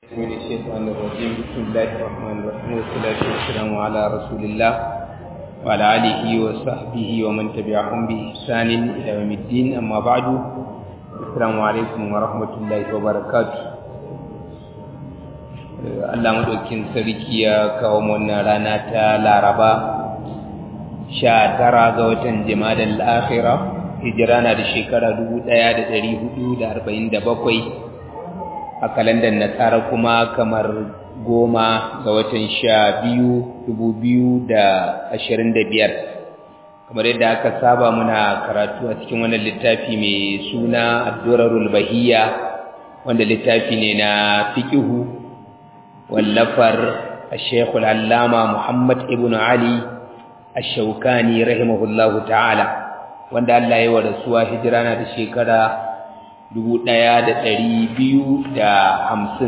من الشيطان الرجيم بسم الله الرحمن الرحيم والصلاة والسلام على رسول الله وعلى آله وصحبه ومن تبعهم بإحسان إلى يوم الدين أما بعد السلام عليكم ورحمة الله وبركاته Allah maɗaukin sarki ya kawo wannan rana ta Laraba sha tara ga watan Jimadal Akhira hijira na da shekara dubu ɗaya da ɗari hudu da arba'in da bakwai a kalandar nasara kuma kamar goma ga watan sha biyu dubu biyu da ashirin da biyar kamar yadda aka saba muna karatu a cikin wannan littafi mai suna addurarul bahiyya wanda littafi ne na fiƙihu wallafar ashekul allama muhammad ibn ali ashaukani rahimahullahu ta'ala wanda allah ya wa rasuwa hijira na da shekara dubu ɗaya da ɗari biyu da hamsin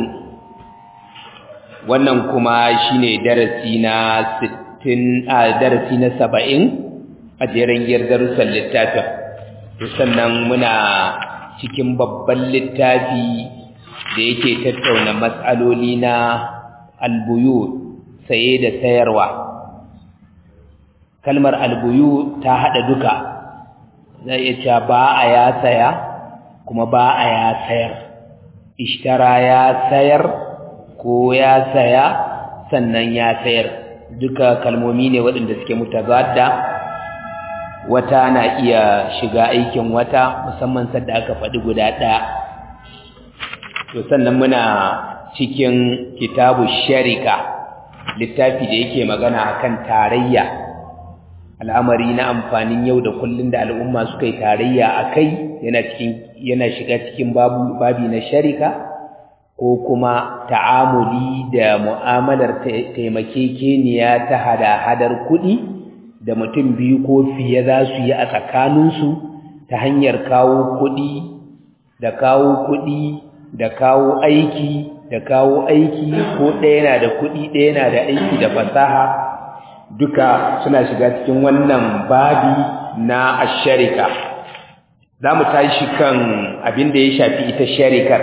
wannan kuma shine darasi na sittin a darasi na saba'in a jerin giyar darussan littafin sannan muna cikin babban littafi da yake tattauna matsaloli na albuyu saye da sayarwa kalmar albuyu ta haɗa duka zai iya cewa ba a ya saya kuma ba a ya sayar ishtara ya sayar ko ya saya sannan ya sayar duka kalmomi ne waɗanda suke mutazadda wata na iya shiga aikin wata musamman sadda aka faɗi guda ɗaya to sannan muna cikin kitabu sharika littafi da yake magana akan tarayya al'amari na amfanin yau da kullun da al'umma suka yi tarayya a kai yana cikin yana shiga cikin babu babi na sharika ko kuma ta'amuli da mu'amalar taimakekeniya ta hada-hadar kuɗi da mutum biyu ko fiye za su yi a tsakaninsu ta hanyar kawo kuɗi da kawo kuɗi da kawo aiki da kawo aiki ko ɗaya yana da kuɗi ɗaya yana da aiki da fasaha duka suna shiga cikin wannan babi na asharika za mu tashi kan abin da ya shafi ita sharikar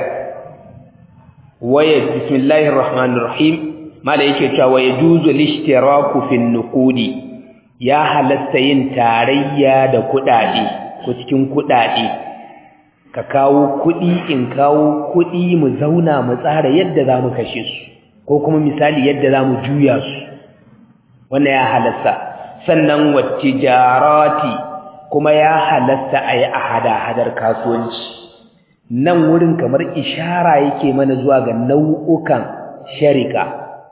waya bismillahir rahmanir rahim mala yake cewa waya juzu lishtiraku fil nuqudi ya halatta yin tarayya da kuɗaɗe ko cikin kuɗaɗe ka kawo kuɗi in kawo kuɗi mu zauna mu tsara yadda za mu kashe su ko kuma misali yadda za mu juya su wannan ya halasta sannan wattijarati kuma ya halasta a yi a hada-hadar kasuwanci nan wurin kamar ishara yake mana zuwa ga nau'ukan sharika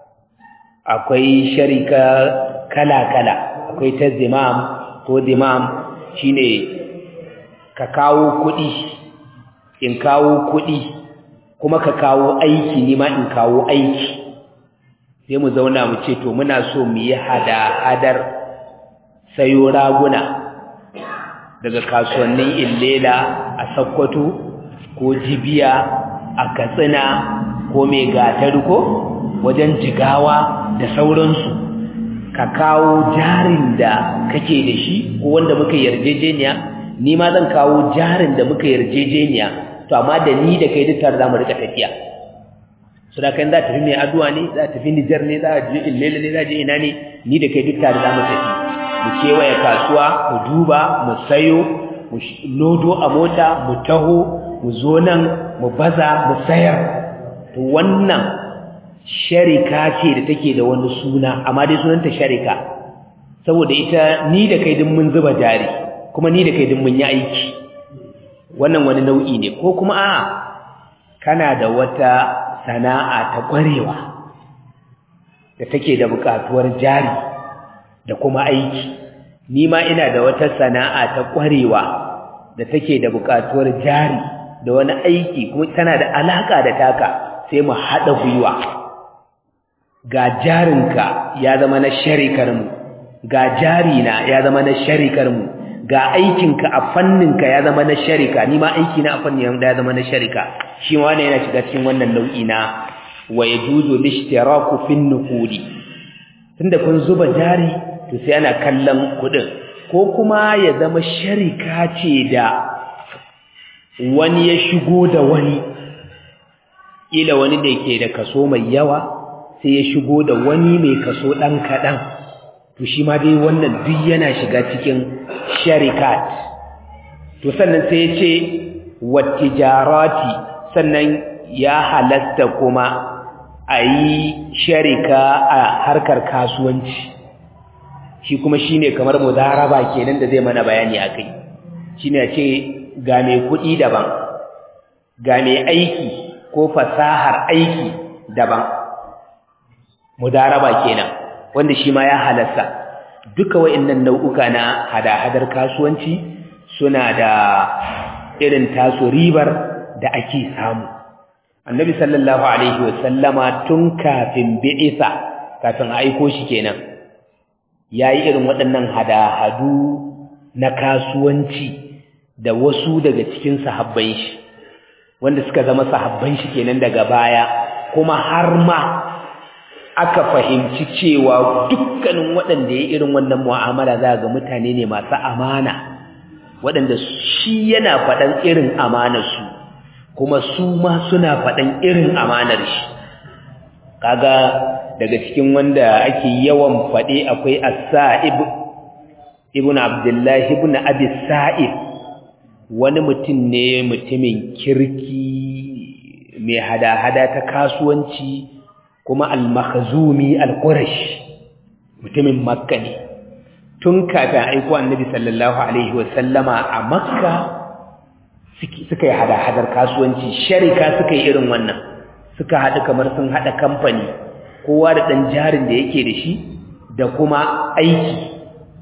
akwai sharika kala-kala akwai ta zimam ko zimam shine ka kawo kuɗi in kawo kuɗi kuma ka kawo aiki ni ma in kawo aiki sai mu zauna mu ce to muna so mu yi hada-hadar sayo raguna daga kasuwannin illela a sakkwato ko jibiya a katsina ko mai gatar ko wajen jigawa da sauransu ka kawo jarin da kake da shi ko wanda muka yarjejeniya ni ma zan kawo jarin da muka yarjejeniya to amma da ni da kai duk tare za mu rika tafiya su da kan za tafi mai addu'a ne za tafi Nijar ne za je Illela ne za je ina ne ni da kai duk tare za mu tafi mu kewaye kasuwa mu duba mu sayo mu lodo a mota mu taho mu zo nan mu baza mu sayar to wannan sharika ce da take da wani suna amma dai sunanta sharika saboda ita ni da kai din mun zuba jari kuma ni da kai din mun yi aiki wannan wani nau'i ne ko kuma a kana da wata sana'a ta ƙwarewa da take da buƙatuwar jari da kuma aiki ni ma ina da wata sana'a ta ƙwarewa da take da buƙatuwar jari da wani aiki kuma tana da alaƙa da taka sai mu haɗa gwiwa ga jarinka ya zama na sharikarmu ga jarina ya zama na sharikarmu ga aikinka a fanninka ya zama na sharika ni ma aiki na a fannin ya zama na sharika shi ma wannan yana shiga cikin wannan nau'i na wa yajuzu lishtiraku fin nuqudi tunda kun zuba jari to sai ana kallon kudin ko kuma ya zama sharika ce da wani ya shigo da wani ila wani da ke da kaso mai yawa sai ya shigo da wani mai kaso ɗan kaɗan to shi ma dai wannan duk yana shiga cikin sharikat to sannan sai ya ce wattijarati sannan ya halatta kuma a yi sharika a harkar kasuwanci shi kuma shi ne kamar mudaraba kenan da zai mana bayani a kai shi ne ce ga mai kuɗi daban ga mai aiki ko fasahar aiki daban mudaraba kenan wanda shi ma ya halasta duka wa'annan nau'uka na hada-hadar kasuwanci suna da irin taso ribar da ake samu annabi sallallahu alaihi wasallama tun kafin bi'isa kafin aiko shi kenan yayi irin waɗannan hada-hadu na kasuwanci da wasu daga cikin sahabban shi wanda suka zama sahabban shi kenan daga baya kuma har ma aka fahimci cewa dukkanin waɗanda ya irin wannan mu'amala za ga mutane ne masu amana waɗanda shi yana faɗan irin amanarsu kuma su ma suna faɗan irin amanar shi kaga daga cikin wanda ake yawan faɗe akwai as-sa'ib ibn abdullah ibn abi sa'ib wani mutum ne mutumin kirki mai hada-hada ta kasuwanci kuma al-makhzumi al-qurash mutumin makka ne tun kafin aiko annabi sallallahu alaihi wasallama a makka suka yi hada-hadar kasuwanci sharika suka yi irin wannan suka haɗu kamar sun haɗa kamfani kowa da ɗan jarin da yake da shi da kuma aiki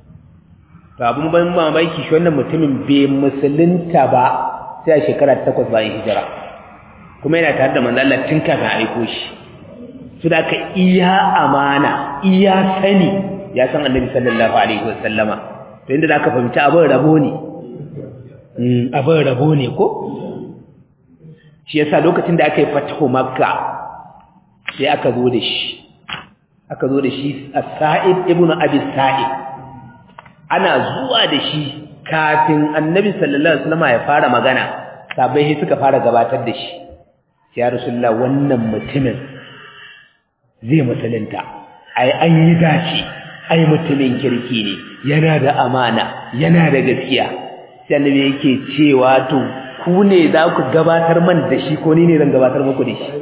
to abin ban mamaki shi wannan mutumin bai musulunta ba sai a shekara takwas bayan hijira kuma yana tare da manzo Allah tun kafin aiko shi su da ka iya amana iya sani ya san annabi sallallahu alaihi wasallama to inda zaka fahimci abin rabo ne abin rabo ne ko shi yasa lokacin da aka yi fatahu makka sai aka zo da shi aka zo da shi as-sa'id ibnu abi sa'id ana zuwa da shi kafin annabi sallallahu alaihi wasallama ya fara magana sabai suka fara gabatar da shi ya rasulullah wannan mutumin zai musulunta ai an yi dace ai mutumin kirki ne yana da amana yana da gaskiya sai annabi yake cewa to ku ne za ku gabatar man da shi ko ni ne zan gabatar muku da shi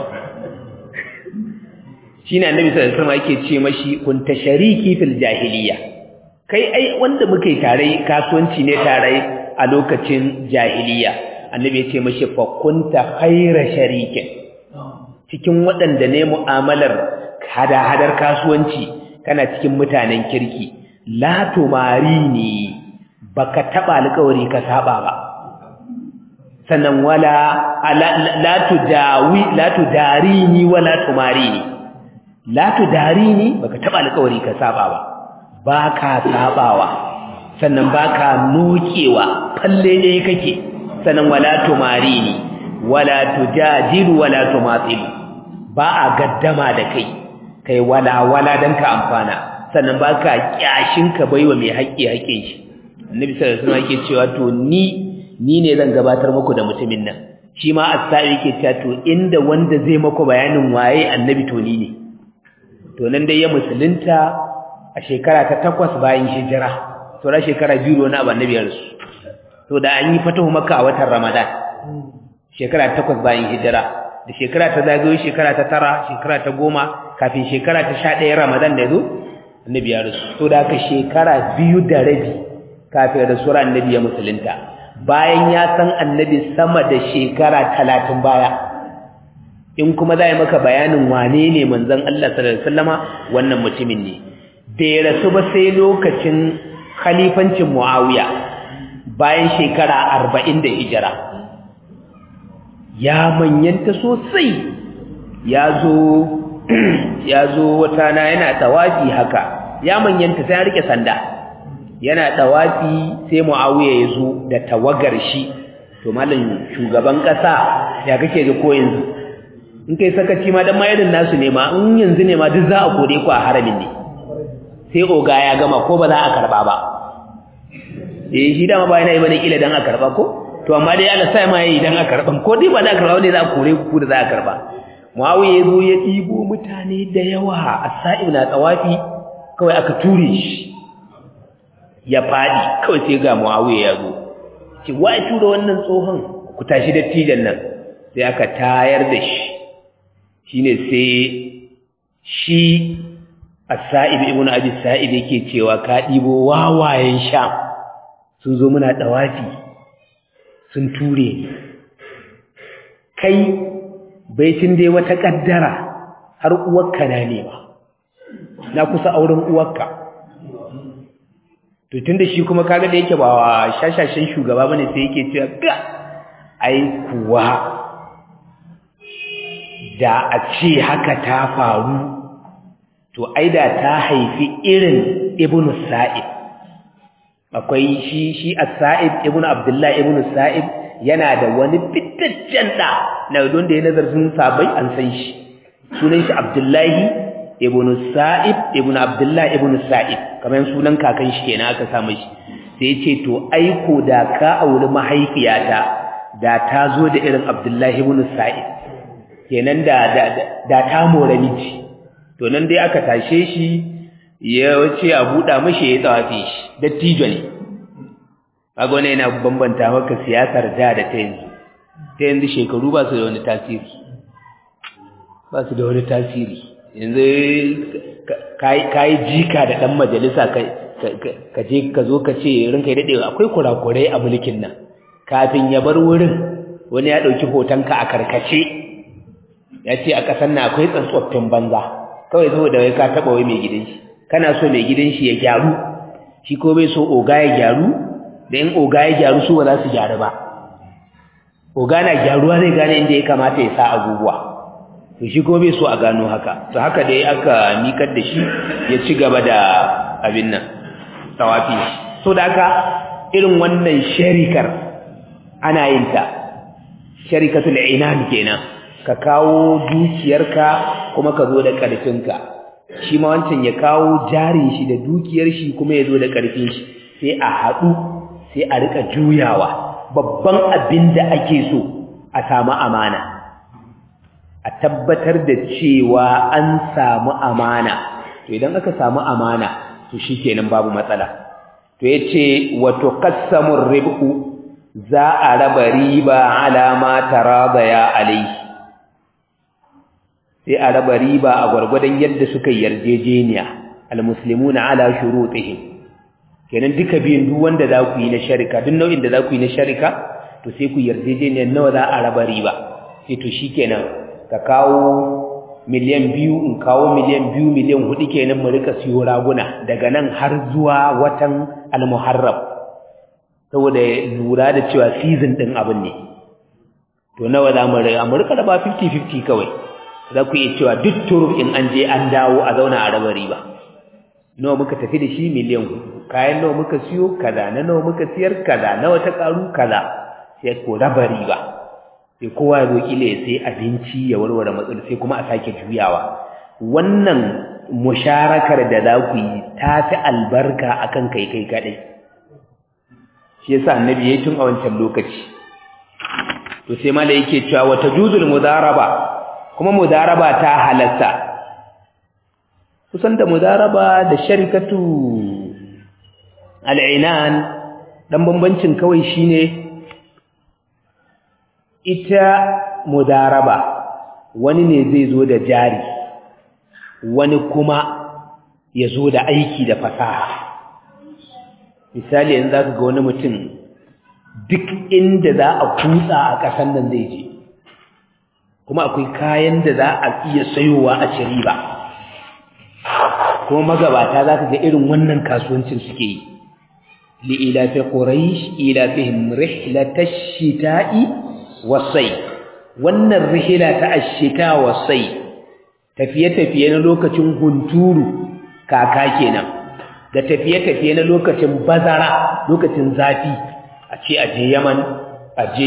shine annabi sallallahu alaihi wasallam yake ce mashi kun tashariki fil jahiliya kai ai wanda muka yi tare kasuwanci ne tare a lokacin jahiliya annabi ya ce mashi fa kunta khaira sharikin cikin waɗanda ne mu'amalar hada-hadar kasuwanci kana cikin mutanen kirki la tumari ne baka taba alƙawari ka saba ba sannan wala la tudawi la tudarini wala tumarini la tudarini baka taba alƙawari ka saba ba baka sabawa sannan baka nokewa falle ne kake sannan wala tumarini wala tujadilu wala tumatsilu ba a gaddama da kai kai wala wala dan ka amfana sannan baka kyashin ka baiwa mai haƙƙi haƙƙin shi annabi sallallahu alaihi wasallam yake cewa to ni ni ne zan gabatar muku da mutumin nan shi ma as-sa'i yake cewa to inda wanda zai muku bayanin waye annabi to ni ne to nan dai ya musulunta a shekara ta takwas bayan hijira to ra shekara biyu wani abu annabi ya rasu to da an yi fatahu makka a watan ramadan shekara takwas bayan hijira da shekara ta zagayo shekara ta tara shekara ta goma kafin shekara ta sha ɗaya ramadan da zo annabi ya rasu to da aka shekara biyu da rabi kafin rasuwar annabi ya musulunta bayan ya san annabi sama da shekara talatin baya in kuma za yi maka bayanin wane ne manzon Allah sallallahu alaihi wasallama wannan mutumin ne da ya rasu ba sai lokacin khalifancin Muawiya bayan shekara arba'in da hijira ya manyanta sosai ya zo ya zo wata na yana tawafi haka ya manyanta sai ya rike sanda yana tawafi sai Muawiya ya zo da tawagar shi to mallan shugaban kasa ya kake ga ko yanzu in kai sakaci ma dan ma irin nasu ne ma in yanzu ne ma duk za a kore ku a haramin ne sai oga ya gama ko ba za a karba ba eh shi dama ba yana yi bane kila dan a karba ko to amma dai Allah sai ma yayi idan aka karban ko dai ba za a karba ne za a kore ku da za a karba Muawiya ya zo ya ɗibo mutane da yawa a sa'ib na tsawafi kawai aka ture shi ya faɗi kawai sai ga Muawiya ya zo ce wa ya tura wannan tsohon ku tashi dattijan nan sai aka tayar da shi shine sai shi as-sa'ib ibn abi sa'id yake cewa ka ɗibo wawayen sham sun zo muna ɗawafi sun ture kai baitin dai wata ƙaddara har uwarka na nema na kusa auren uwarka to tunda shi kuma kaga da yake ba wa shashashen shugaba bane sai yake cewa ga ai kuwa da a ce haka ta faru to ai da ta haifi irin ibnu sa'id akwai shi shi as-sa'id ibnu abdullah ibnu sa'id yana da wani fitaccen da na don da ya nazarin sabai an san shi sunan shi abdullahi ibnu sa'id ibnu abdullah ibnu sa'id kamar sunan kakan shi kenan aka samu shi sai ya ce to aiko da ka auri mahaifiyata da ta zo da irin abdullahi ibnu sa'id kenan da da ta more miji to nan dai aka tashe shi ya wace a buɗa mashi ya tsawafi shi dattijo ne kaga wannan yana bambanta maka siyasar da da ta yanzu ta yanzu shekaru ba su da wani tasiri ba su da wani tasiri yanzu kayi jika da ɗan majalisa ka je ka zo ka ce rinka yi daɗewa akwai kurakurai a mulkin nan kafin ya bar wurin wani ya ɗauki hotonka a karkace ya ce a ƙasar na akwai tsantsoffin banza kawai saboda wai ka taɓa wai mai gidan shi kana so mai gidan shi ya gyaru shi ko bai so oga ya gyaru da in oga ya gyaru su ba za su gyaru ba oga na gyaruwa zai gane inda ya kamata ya sa abubuwa to shi ko bai so a gano haka to haka dai aka mikar da shi ya ci gaba da abin nan tawafi so da haka irin wannan sharikar ana yin ta sharikatul inan kenan ka kawo dukiyarka kuma ka zo da ƙarfinka shi ma wancan ya kawo jarin shi da dukiyar shi kuma ya zo da ƙarfin shi sai a haɗu sai a rika juyawa babban abin da ake so a samu amana a tabbatar da cewa an samu amana to idan aka samu amana to shikenan babu matsala to yace wato qassamur ribhu za a raba riba alama taradaya alai sai a raba riba a gwargwadon yadda suka yarjejeniya almuslimuna ala shurutihim kenan duka biyun duk wanda za ku yi na sharika duk nau'in da za ku yi na sharika to sai ku yarjejeniyar nawa za a raba riba sai to shikenan ka kawo miliyan biyu in kawo miliyan biyu miliyan hudu kenan mu rika siyo raguna daga nan har zuwa watan almuharram saboda lura da cewa season din abin ne to nawa za mu rika mu rika raba 50-50 kawai za ku iya cewa duk turuf in an je an dawo a zauna a raba riba nawa muka tafi da shi miliyan hudu kayan nawa muka siyo kaza na nawa muka siyar kaza nawa ta karu kaza sai ko raba riba sai kowa ya zo kila ya sai abinci ya warware matsala sai kuma a sake juyawa wannan musharakar da za ku yi ta fi albarka akan kai kai kadai shi yasa annabi yayi tun a wancan lokaci to sai mala yake cewa wata juzul mudaraba kuma mudaraba ta halatta kusan da mudaraba da sharikatu al'inan dan bambancin kawai shine ita mudaraba wani ne zai zo da jari wani kuma ya zo da aiki da fasaha misali yanzu zaka ga wani mutum duk inda za a kutsa a ƙasan nan zai je kuma akwai kayan da za a iya sayowa a ci riba kuma magabata za ka ga irin wannan kasuwancin suke yi li'ilafi quraish ilafihim rihlatash shita'i wasai wannan rihila ta ashita wasai tafiye-tafiye na lokacin hunturu kaka kenan da tafiye-tafiye na lokacin bazara lokacin zafi a ce aje yaman aje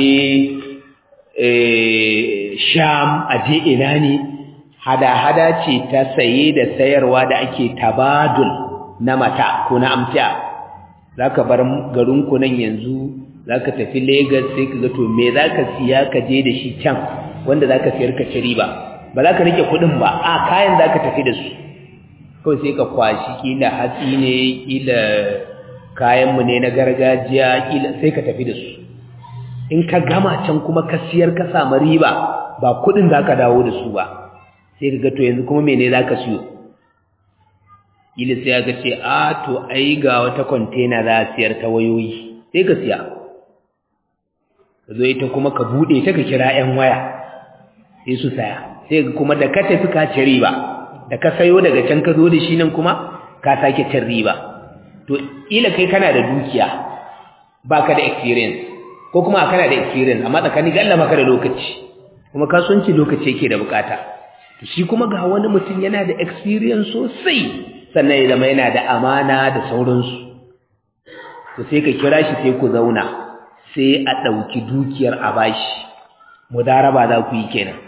sham aje ina ne hada-hada ce ta saye da sayarwa da ake tabadul na mata ko na amtiya za ka bar garinku nan yanzu zaka tafi Lagos sai ka ga to me zaka siya ka je da shi can wanda zaka siyar ka ci riba ba za ka rike kuɗin ba a kayan zaka tafi da su kawai sai ka kwashi kila hatsi ne kila kayanmu ne na gargajiya kila sai ka tafi da su in ka gama can kuma ka siyar ka samu riba ba kudin za ka dawo da su ba sai ka ga to yanzu kuma mene za ka siyo kila sai ka ce a to ai ga wata kwantena za a siyar ta wayoyi sai ka siya ka zo ita kuma ka buɗe ta ka kira 'yan waya sai su saya sai kuma da ka tafi ka ci riba da ka sayo daga can ka zo da shi nan kuma ka sake cin riba to ila kai kana da dukiya baka da experience ko kuma kana da experience amma tsakani ga Allah maka da lokaci kuma kasuwanci lokaci yake da bukata to shi kuma ga wani mutum yana da experience sosai sannan ya zama yana da amana da sauransu to sai ka kira shi sai ku zauna sai a ɗauki dukiyar a bashi mudaraba za ku yi kenan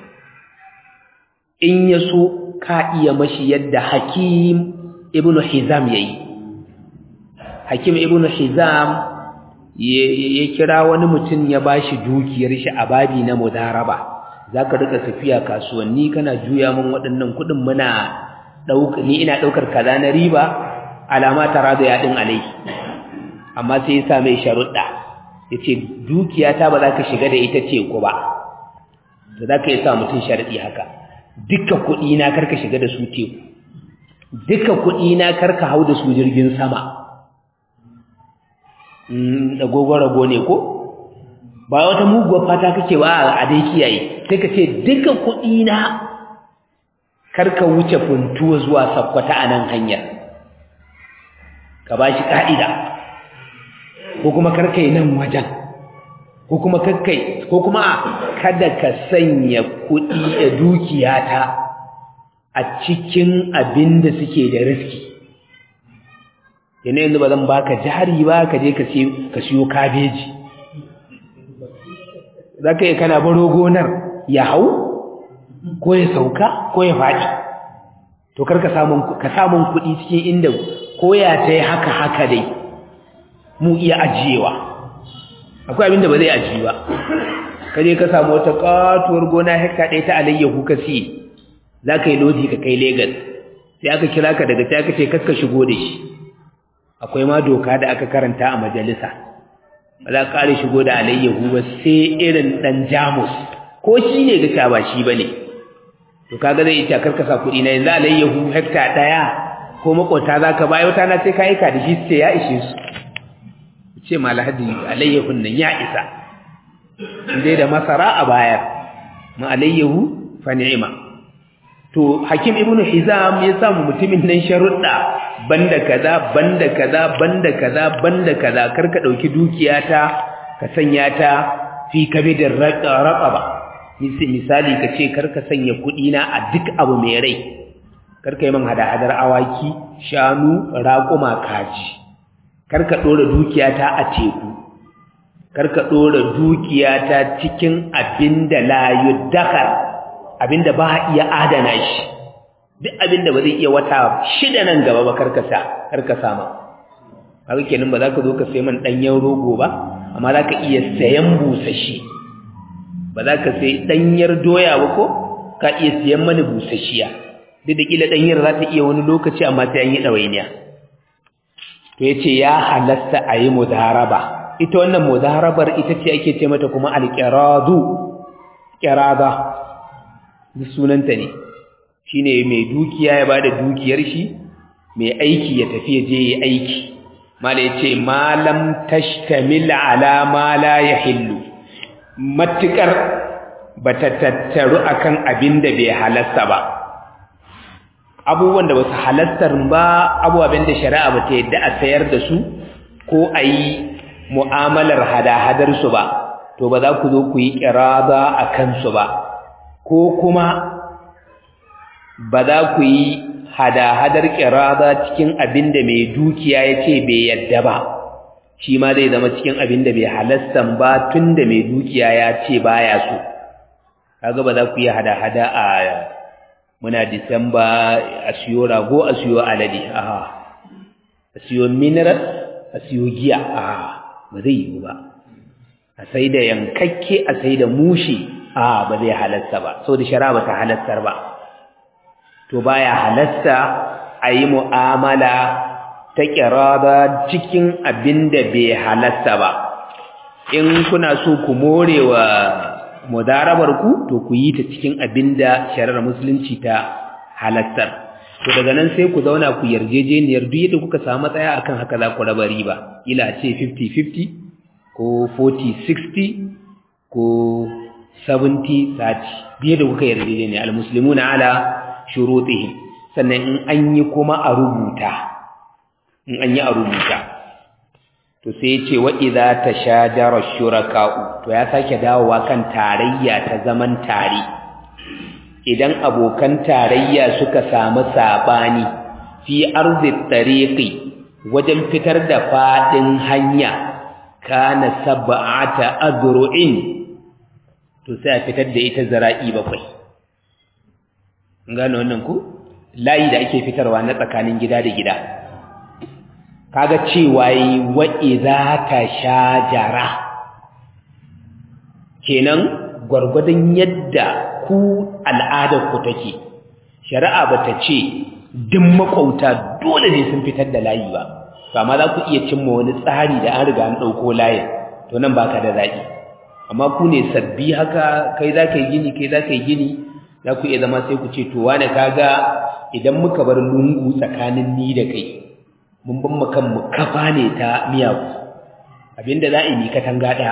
in ya so ka iya mashi yadda hakim ibn hizam ya yi hakim ibn hizam ya kira wani mutum ya ba shi dukiyar shi a babi na mudaraba za ka rika tafiya kasuwanni kana juya min waɗannan kuɗin muna ni ina ɗaukar kaza na riba alama ta rado ya ɗin alai amma sai ya sa mai sharuɗa ya ce dukiyata ba za ka shiga da ita ce ku ba da za ka yi sa mutum sharaɗi haka duka kuɗi na karka shiga da su teku duka kuɗi na karka hau da su jirgin sama da rago ne ko ba wata muguwar fata kake ba a dai kiyaye sai ka ce duka kuɗi na karka wuce funtuwa zuwa sakkwata a nan hanyar ka ba shi ƙa'ida ko kuma karka yi nan wajen ko kuma kakkai ko kuma kada ka sanya kuɗi da dukiyata a cikin abin da suke da riski yana yanzu ba zan baka jari ba ka je ka siyo kabeji za ka yi kana baro gonar ya hau ko ya sauka ko ya faɗi to kar ka samun kuɗi cikin inda ko ya ta yi haka haka dai mu iya ajiyewa akwai abin da ba zai ajiye ba ka je ka samu wata katuwar gona hekta ɗaya ta alayyahu ka siye za ka yi lodi ka kai Legas sai aka kira ka daga sai aka ce kaska shigo da shi akwai ma doka da aka karanta a majalisa ba za ka ƙare shigo da alayyahu ba sai irin ɗan jamus ko shi ne ga ba shi ba ne to kaga zai ita karkasa kuɗi na yanzu alayyahu hekta ɗaya ko makwata za ka bayo ta na sai ka aika da shi sai ya ishe su ce malahadi alayyahun nan ya isa dai da masara a bayar ma alayyahu fa ni'ima to hakim ibnu hizam ya samu mutumin nan sharuɗa banda kaza banda kaza banda kaza banda kaza karka dauki dukiyata ka sanya ta fi kabidin raqaba misali ka ce karka sanya kuɗi na a duk abu mai rai karka yi man hada-hadar awaki shanu raƙuma kaji karka ɗora dukiyata a teku karka ɗora dukiyata cikin abinda la yuddakar abinda ba iya adana shi duk abinda ba zai iya wata shida nan gaba ba karkasa karkasa ma haka kenan ba za ka zo ka sai man ɗanyen rogo ba amma za ka iya sayan busashi ba za ka sai ɗanyar doya ba ko ka iya sayan mani busashiya duk da ƙila ɗanyar za ta iya wani lokaci amma sai an yi ɗawainiya to ya ce ya halasta a yi mudaraba ita wannan mudarabar ita ce ake ce mata kuma alƙiradu ƙirada duk sunanta ne shi ne mai dukiya ya ba da dukiyar shi mai aiki ya tafi ya je ya aiki mala ya ce malam tashtamil ala ma la ya hillu matuƙar ba ta tattaru akan abin da bai halasta ba abubuwan da basu halastar ba abubuwan da shari'a ba ta yadda a sayar da su ko a yi mu'amalar hada-hadar su ba to ba za ku zo ku yi kirada a kansu ba ko kuma ba za ku yi hada-hadar kirada cikin abin da mai dukiya ya ce bai yadda ba shi ma zai zama cikin abin da bai halastan ba tun da mai dukiya ya ce baya so kaga ba za ku yi hada-hada a muna disamba a siyo rago a siyo alade aha a siyo mineral a siyo giya aha ba zai yiwu ba a sai da yankakke a sai da mushi a ba zai halasta ba saboda shari'a ba ta halastar ba to baya halasta a yi mu'amala ta kirada cikin abin da bai halasta ba in kuna so ku more wa mudarabar ku to ku yi ta cikin abin da shari'ar musulunci ta halastar to daga nan sai ku zauna ku yarjejeniyar duk yadda kuka samu matsaya akan haka za ku raba riba ila ce 50-50 ko 40-60 ko 70-30 biye da kuka yarjejeniya almuslimuna ala shurutihim sannan in an yi kuma a rubuta in an yi a rubuta to sai ce wa idza tashajara shuraka'u to ya sake dawowa kan tarayya ta zaman tare idan abokan tarayya suka samu sabani fi arzi tariqi wajen fitar da fadin hanya kana sab'ata azru'in to sai a fitar da ita zara'i bakwai gano wannan ku layi da ake fitarwa na tsakanin gida da gida kaga cewa yi wa idza tashajara kenan gwargwadon yadda ku al'adar ku take shari'a bata ce duk makauta dole ne sun fitar da layi ba to amma za ku iya cimma wani tsari da an riga an ɗauko layin to nan baka da zaɓi amma ku ne sabbi haka kai za ka yi gini kai za ka yi gini za ku iya zama sai ku ce to wane kaga idan muka bar lungu tsakanin ni da kai mun ban mu kanmu kafa ne ta miyagu abinda za a yi katanga ɗaya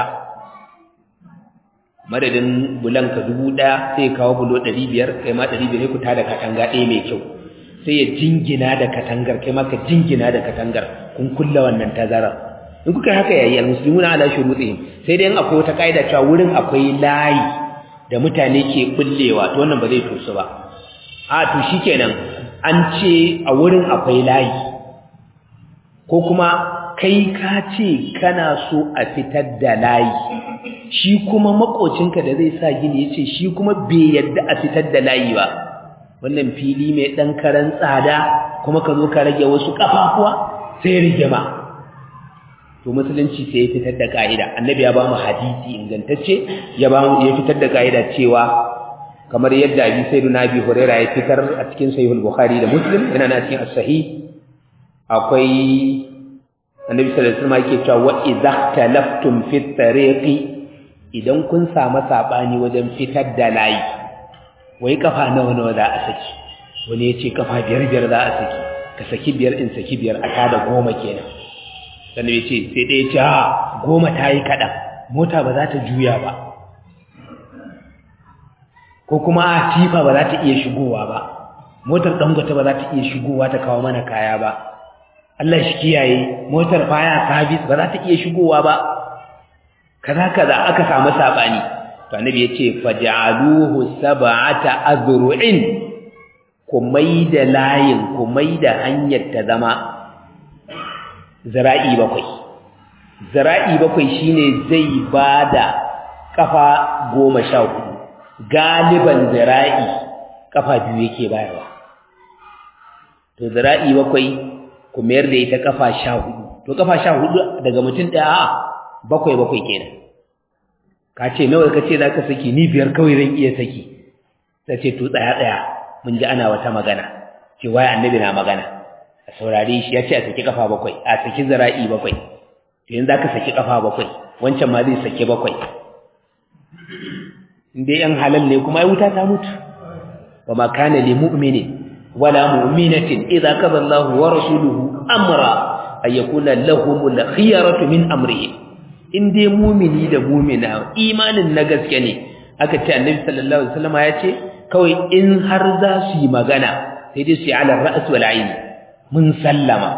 madadin bulanka dubu ɗaya sai kawo bulo ɗari biyar kai ma ɗari biyar ku tada katanga ɗaya mai kyau sai ya jingina da katangar kai ma ka jingina da katangar kun kulla wannan tazarar in kuka haka yayi almuslimuna ala shurutihim sai dai in akwai wata kaida cewa wurin akwai layi da mutane ke bullewa to wannan ba zai tosu ba a to shikenan an ce a wurin akwai layi ko kuma kai ka ce kana so a fitar da layi shi kuma makocinka da zai sa gini yace shi kuma bai yadda a fitar da layi ba wannan fili mai dan karan tsada kuma ka zo ka rage wasu kafafuwa sai rigima to musulunci sai ya fitar da ka'ida annabi ya ba mu hadisi ingantacce ya ba mu ya fitar da ka'ida cewa kamar yadda abi sayyiduna abi huraira ya fitar a cikin sahihul bukhari da muslim yana na cikin as-sahih akwai annabi sallallahu alaihi wasallam yake cewa wa idza talaftum fi tariqi idan kun samu sabani wajen fitar da layi wai kafa nawa nawa za a saki wani ya ce kafa biyar biyar za a saki ka saki biyar in saki biyar a tada goma kenan sannan ya ce sai ɗaya ce ha goma ta yi kaɗan mota ba za ta juya ba ko kuma a tifa ba za ta iya shigowa ba motar ɗangwata ba za ta iya shigowa ta kawo mana kaya ba Allah shi kiyaye motar faya sabis ba za ta iya shigowa ba kaza kaza aka samu sabani to annabi yace faj'aluhu sab'ata azru'in ku maida layin ku maida hanyar ta zama zira'i bakwai zira'i bakwai shine zai bada kafa goma sha hudu galiban zira'i kafa biyu yake bayarwa to zira'i bakwai ku mayar da ita kafa sha hudu to kafa sha hudu daga mutum ɗaya a bakwai bakwai kenan ka ce nawa ka ce za ka saki ni biyar kawai zan iya saki ta ce to tsaya tsaya mun ji ana wata magana ce waye annabi na magana a saurare shi ya ce a saki kafa bakwai a saki zira'i bakwai to yanzu za ka saki kafa bakwai wancan ma zai saki bakwai in dai yan halal ne kuma ai wuta ta mutu wa ma kana li mu'minin wala mu'minatin idza qada Allahu wa rasuluhu amra ay yakuna lahumul khiyaratu min amrihim in dai mu'mini da mu'mina imanin na gaske ne aka ce annabi sallallahu alaihi wasallam ya ce kawai in har za su yi magana sai dai su yi ala ra's wal ayn mun sallama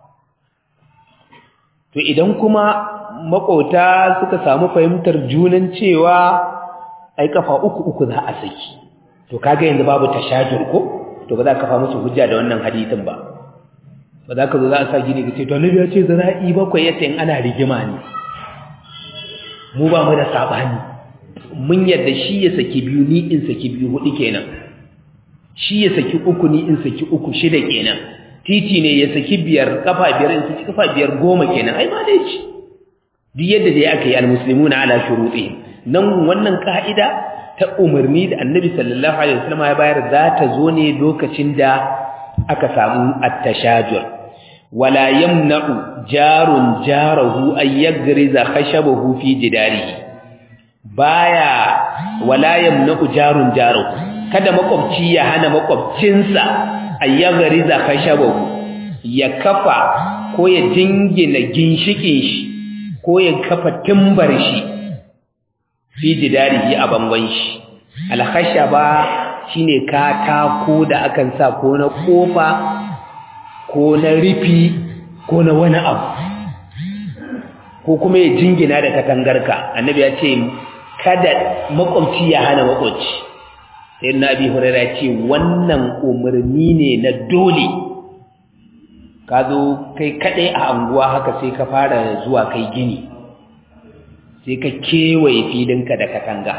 to idan kuma makota suka samu fahimtar junan cewa ai kafa uku uku za a saki to kaga yanzu babu tashajur ko to ba za ka fa musu hujja da wannan hadisin ba ba za ka zo za a sa gini ka ce to annabi ya ce zara'i bakwai yace in ana rigima ne mu ba mu da sabani mun yadda shi ya saki biyu ni in saki biyu hudu kenan shi ya saki uku ni in saki uku shida kenan titi ne ya saki biyar kafa biyar in saki kafa biyar goma kenan ai ma dai ci duk yadda dai aka yi almuslimuna ala shurutihim nan wannan ka'ida ta umarni da annabi sallallahu alaihi wasallam ya bayar za ta zo ne lokacin da aka samu at-tashajur wala yamna'u jarun jarahu ay yagriza khashabahu fi jidarihi baya wala yamna'u jarun jarahu kada makwabci ya hana makwabcinsa ay yagriza khashabahu ya kafa ko ya jingina ginshikin shi ko ya kafa timbar shi fi jidarihi a bangon shi alkhashaba shine katako da akan sa ko na kofa ko na rufi ko na wani abu ko kuma ya jingina da katangarka annabi ya ce kada makwabci ya hana makwabci sai na abi hurairah ya ce wannan umarni ne na dole ka zo kai kaɗai a anguwa haka sai ka fara zuwa kai gini sai ka kewaye filinka da katanga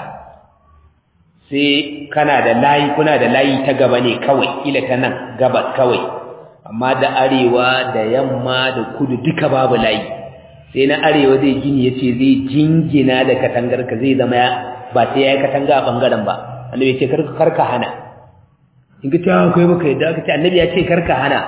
sai kana da layi kuna da layi ta gaba ne kawai kila ta nan gabas kawai amma da arewa da yamma da kudu duka babu layi sai na arewa zai gini ya ce zai jingina da katangarka zai zama ba sai ya yi katanga a ɓangaren ba annabi ya ce karka hana in ka ce akwai baka yadda aka ce annabi ya ce karka hana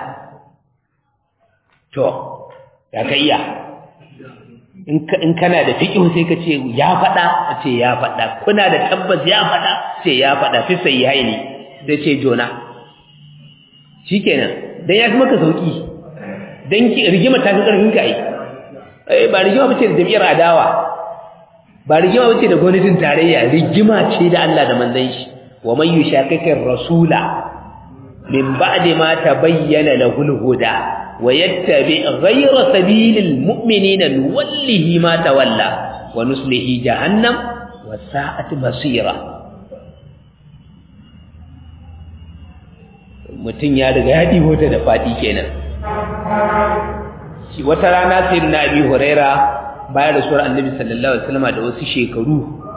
to ya ka iya in kana da fiƙihu sai ka ce ya faɗa a ce ya faɗa kuna da tabbas ya faɗa ce ya faɗa fi sai ya ne da ce jona shi kenan don ya fi maka sauƙi don rigima ta fi ƙarfin ka yi ba rigima ba ce da jam'iyyar adawa ba rigima ba ce da gwamnatin tarayya rigima ce da Allah da manzan shi wa man yushaqiqir rasula min ba'di ma tabayyana lahul huda ويتبع غير سبيل المؤمنين نوله ما تولى ونسله جهنم وساءت مصيرا mutum ya riga ya ɗiho ta da faɗi kenan shi wata rana sai na abi huraira bayan rasuwar annabi sallallahu alaihi wasallam da wasu shekaru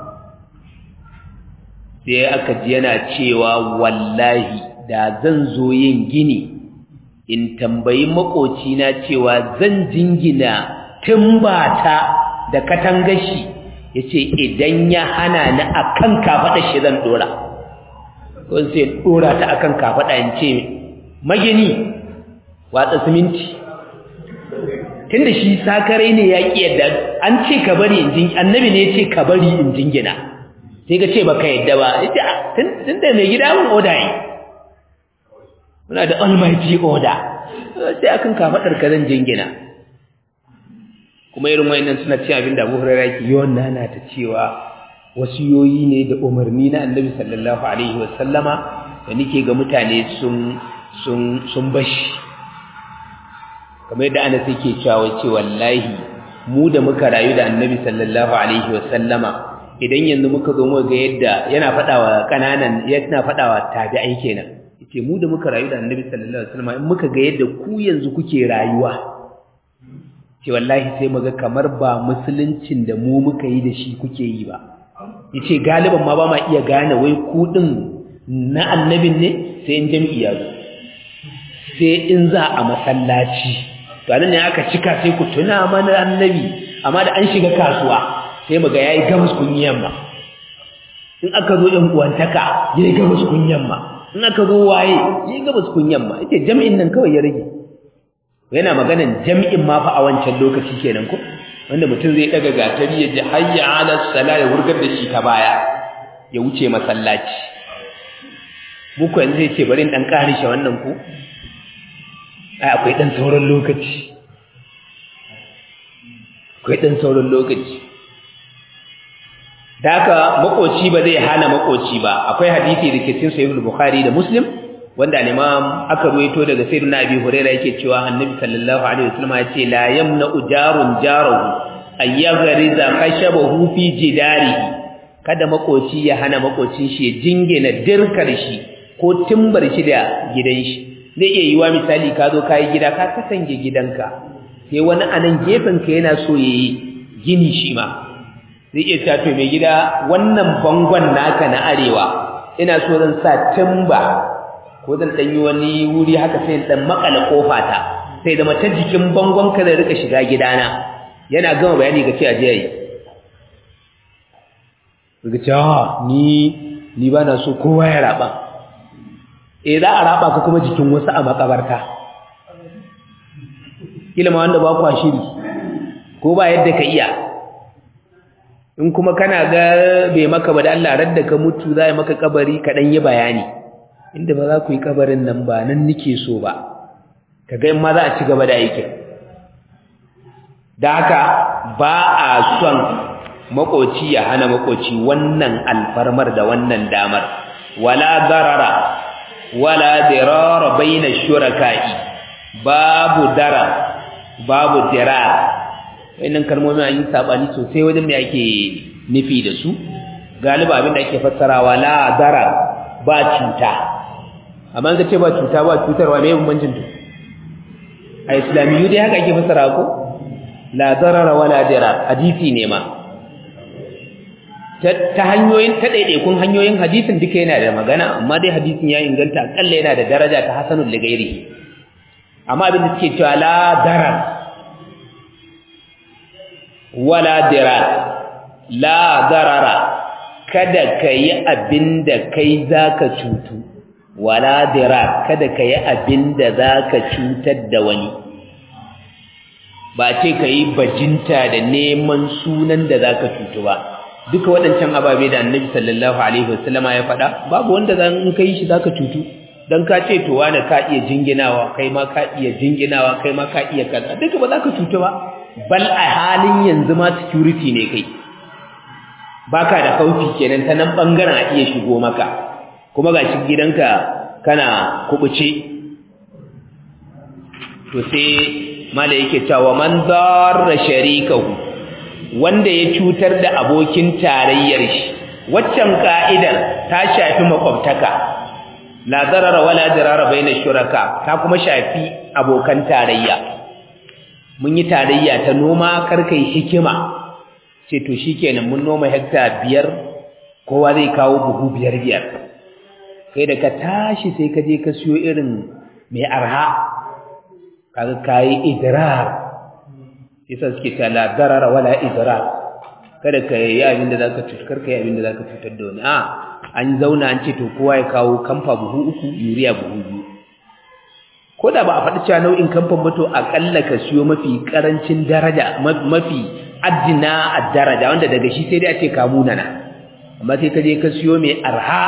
sai aka ji yana cewa wallahi da zan zo yin gini in tambayi makocina cewa zan jingina tumbata da katangashi yace idan ya hana ni akan kafada shi zan dora ko sai dora ta akan kafada in ce magini watsa siminti tunda shi sakarai ne ya ki yadda an ce ka bari in jin annabi ne ya ce ka bari in jingina sai ka ce baka yadda ba ita tunda mai gida mun oda yi muna da almighty order sai akan kafadar ka zan jingina kuma irin wayannan suna cewa abin da Abu Hurairah yake yawan nana ta cewa wasiyoyi ne da umarni na Annabi sallallahu alaihi wasallama da nake ga mutane sun sun sun bashi kamar yadda Anas yake cewa ce wallahi mu da muka rayu da Annabi sallallahu alaihi wasallama idan yanzu muka zo mu ga yadda yana fadawa kananan yana fadawa tabi'ai kenan yace mu da muka rayu da Annabi sallallahu alaihi wasallam in muka ga yadda ku yanzu kuke rayuwa ce wallahi sai muga kamar ba musuluncin da mu muka yi da shi kuke yi ba yace galiban ma ba ma iya gane wai ku din na annabin ne sai in jami'i ya zo sai in za a masallaci to anan ne aka cika sai ku tuna mana annabi amma da an shiga kasuwa sai muga yayi gamus kunyan ma in aka zo yan uwantaka yayi gamus kunyan ma in aka zo waye yi gabas kunyan ma yake jami'in nan kawai ya rage yana maganan jami'in ma fa a wancan lokaci kenan ko wanda mutum zai daga gatari ya ji hayya ala sala ya wurgar da shi ta baya ya wuce masallaci muku yanzu zai ce bari in dan karishe wannan ku ai akwai dan sauran lokaci akwai dan sauran lokaci da haka makoci ba zai hana makoci ba akwai hadisi da ke cikin sahih bukhari da muslim wanda al-imam aka ruwaito daga sayyidina abi huraira yake cewa annabi sallallahu alaihi wasallam ya ce la yamna'u jarun jarahu ayyaghriza khashabahu fi jidarihi kada makoci ya hana makocin shi ya jingina dirkar shi ko timbar shi da gidan shi zai iya yiwa misali ka zo kai gida ka katange gidanka sai wani anan gefen ka yana so yayi gini shi ma zai iya cewa to mai gida wannan bangon naka na arewa ina so zan sa timba ko zan dan yi wani wuri haka sai dan makala kofa ta sai da mata jikin bangon ka da rika shiga gidana yana gama bayani ga ce aje yi ga ce ah ni ni ba na so kowa ya raba eh za a raba ka kuma jikin wasu a makabarta kila ma wanda ba kwa shiri ko ba yadda ka iya in kuma kana ga bai maka ba da Allah radda ka mutu za yi maka kabari ka dan yi bayani inda ba za ku yi kabarin nan ba nan nike so ba kaga in ma za a ci gaba da aikin da haka ba a son makoci ya hana makoci wannan alfarmar da wannan damar wala darara wala dirara baina shuraka'i babu dara babu dirar wannan kalmomin an yi sabani sosai wajen me ake nufi da su galiba abin da ake fassarawa la dara ba cuta amma ga ce ba cuta ba cutarwa me bambancin to a islamiyu dai haka ake fassara ko la darara wala dirar hadisi ne ma ta hanyoyin ta daidaikun hanyoyin hadisin duka yana da magana amma dai hadisin ya inganta akalla yana da daraja ta hasanul ligairihi amma abin da suke cewa la darar wala dirar la darara kada ka yi abin da kai zaka cutu wala dirar kada ka yi abin da zaka cutar da wani ba ce ka yi bajinta da neman sunan da zaka cutu ba duka waɗancan ababe da annabi sallallahu alaihi wasallama ya faɗa babu wanda zan in kai shi zaka cutu dan ka ce to wani ka iya jinginawa kai ma ka iya jinginawa kai ma ka iya kaza duka ba zaka cutu ba bal a halin yanzu ma security ne kai baka da kaufi kenan ta nan bangaren a iya shigo maka kuma gashi gidanka kana kubuce to sai mala yake cewa man darra sharikahu wanda ya cutar da abokin tarayyar shi waccan ka'idar ta shafi makwabtaka la darara wala dirara baina shuraka ta kuma shafi abokan tarayya mun yi tarayya ta noma karkai hikima ce to shikenan mun noma hekta biyar kowa zai kawo buhu biyar biyar kai da ka tashi sai ka je ka siyo irin mai arha kaga kai idrar yasa suke ta la darara wala idrar kada ka yi abin da zaka cutar ka yi abin da zaka cutar da wani a an zauna an ce to kowa ya kawo kamfa buhu uku yuriya buhu biyu ko da ba a faɗi cewa nau'in kamfan ba to aƙalla ka siyo mafi ƙarancin daraja mafi addina a daraja wanda daga shi sai dai a ce ka munana amma sai ka je ka siyo mai arha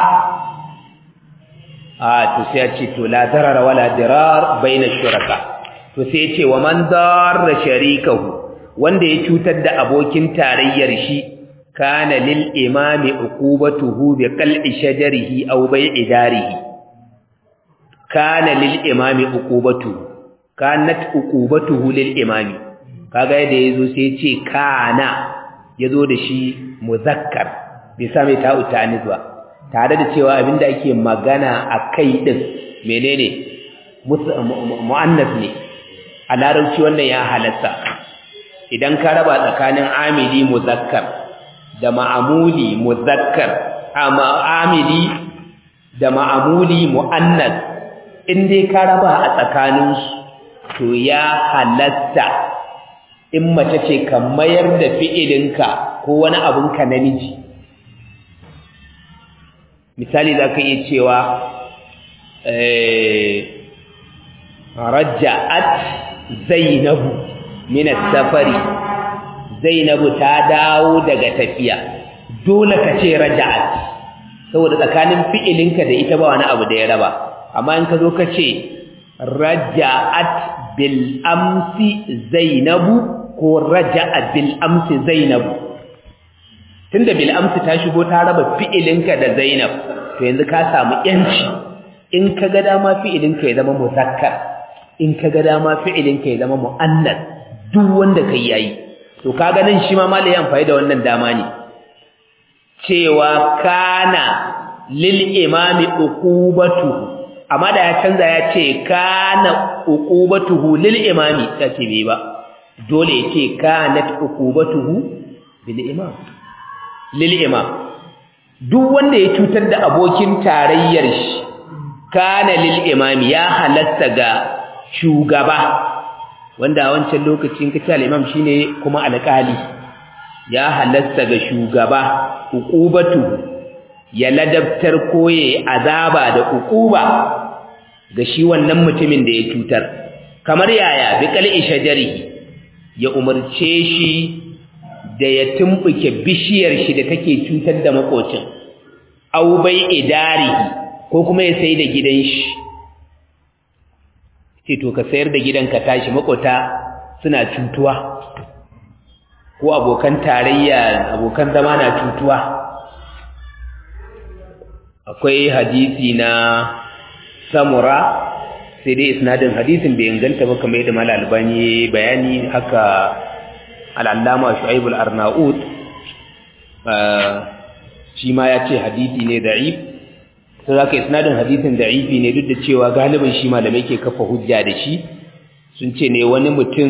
a to sai a ce to la darara wala dirar baina shuraka to sai ya ce wa man darra sharikahu wanda ya cutar da abokin tarayyar shi kana lil imami uqubatuhu bi qal'i shajarihi aw bai'i darihi kana lil imami uqubatuhu kanat uqubatuhu lil imami kaga yadda yazo sai ya ce kana yazo da shi muzakkar bai sa mai ta'u ta'anis ba tare da cewa abinda ake magana akai din menene muannas ne a larabci wannan ya halatta idan ka raba tsakanin amili muzakkar da ma'amuli muzakkar amma amili da ma'amuli muannas in dai ka raba a tsakanin su to ya halatta in mace ce ka mayar da fi'ilinka ko wani abunka namiji misali za ka iya cewa raja'at zainabu min safari zainabu ta dawo daga tafiya dole ka ce raja'at saboda tsakanin fi'ilinka da ita ba wani abu da ya raba amma in ka zo ka ce raja'at bil amsi zainabu ko raja'at bil amsi zainabu tunda bil amsi ta shigo ta raba fi'ilinka da zainab to yanzu ka samu yanci in ka ga dama fi'ilinka ya zama muzakkar in ka ga dama fi'ilinka ya zama mu'annas duk wanda kai yayi to kaga nan shi ma malai amfani da wannan dama ne cewa kana lil imami uqubatu amma da ya canza ya ce kana uqubatuhu lil imami ta ce bai ba dole ya ce kanat uqubatuhu bil imam lil imam duk wanda ya cutar da abokin tarayyar shi kana lil imami ya halatta ga shugaba wanda a wancan lokacin kace al-imam shine kuma alƙali ya halasta ga shugaba uqubatu ya ladabtar koye azaba da uquba ga shi wannan mutumin da ya cutar kamar yaya bi qal'i shajarihi ya umarce shi da ya tumbuke bishiyar shi da take cutar da makocin aw bai idarihi ko kuma ya sai da gidan shi ce to ka sayar da gidan ka tashi makota suna cutuwa ko abokan tarayya abokan zama na cutuwa akwai hadisi na samura sai dai isnadin hadisin bai inganta ba kamar yadda mal albani bayani haka al-allama shu'aib al-arnaut shi ma ya ce hadisi ne da'if sai zaka isnadin hadisin da'ifi ne duk da cewa galibin shi malamai ke kafa hujja da shi sun ce ne wani mutum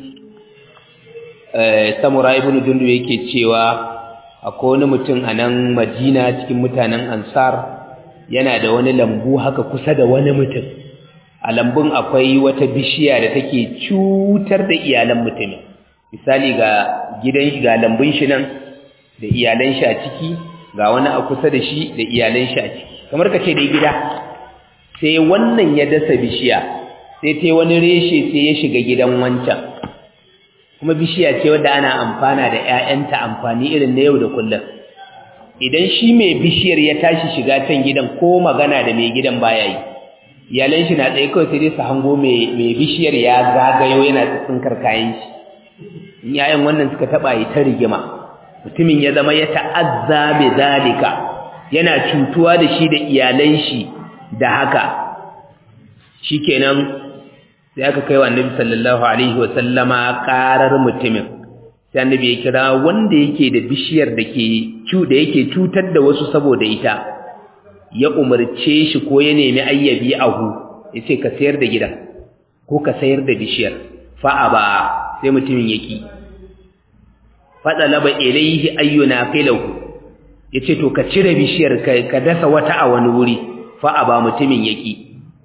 samura ibn dundu yake cewa akwai wani mutum a nan madina cikin mutanen ansar yana da wani lambu haka kusa da wani mutum a lambun akwai wata bishiya da take cutar da iyalan mutumin misali ga gidan ga lambun shi nan da iyalan shi a ciki ga wani a kusa da shi da iyalan shi a ciki kamar ka ce dai gida sai wannan ya dasa bishiya sai ta wani reshe sai ya shiga gidan wancan kuma bishiya ce wadda ana amfana da ‘ya'yanta amfani irin na yau da kullum idan shi mai bishiyar ya tashi shiga can gidan ko magana da mai gidan baya yi iyalan shi na tsaye kawai sai dai su hango mai bishiyar ya zagayo yana tsinkar kayan shi in ‘ya'yan wannan suka taɓa yi ta rigima mutumin ya zama ya ta'azza bi zalika yana cutuwa da shi da iyalan shi da haka shikenan sai aka kai wa annabi sallallahu alaihi wa sallama karar mutumin sai annabi ya kira wanda yake da bishiyar da ke da yake cutar da wasu saboda ita ya umarce shi ko ya nemi ayyabi ahu yace ka sayar da gidan ko ka sayar da bishiyar fa aba sai mutumin yaki fadalaba ilayhi ayyuna filahu yace to ka cire bishiyar ka dasa wata a wani wuri fa aba mutumin yaki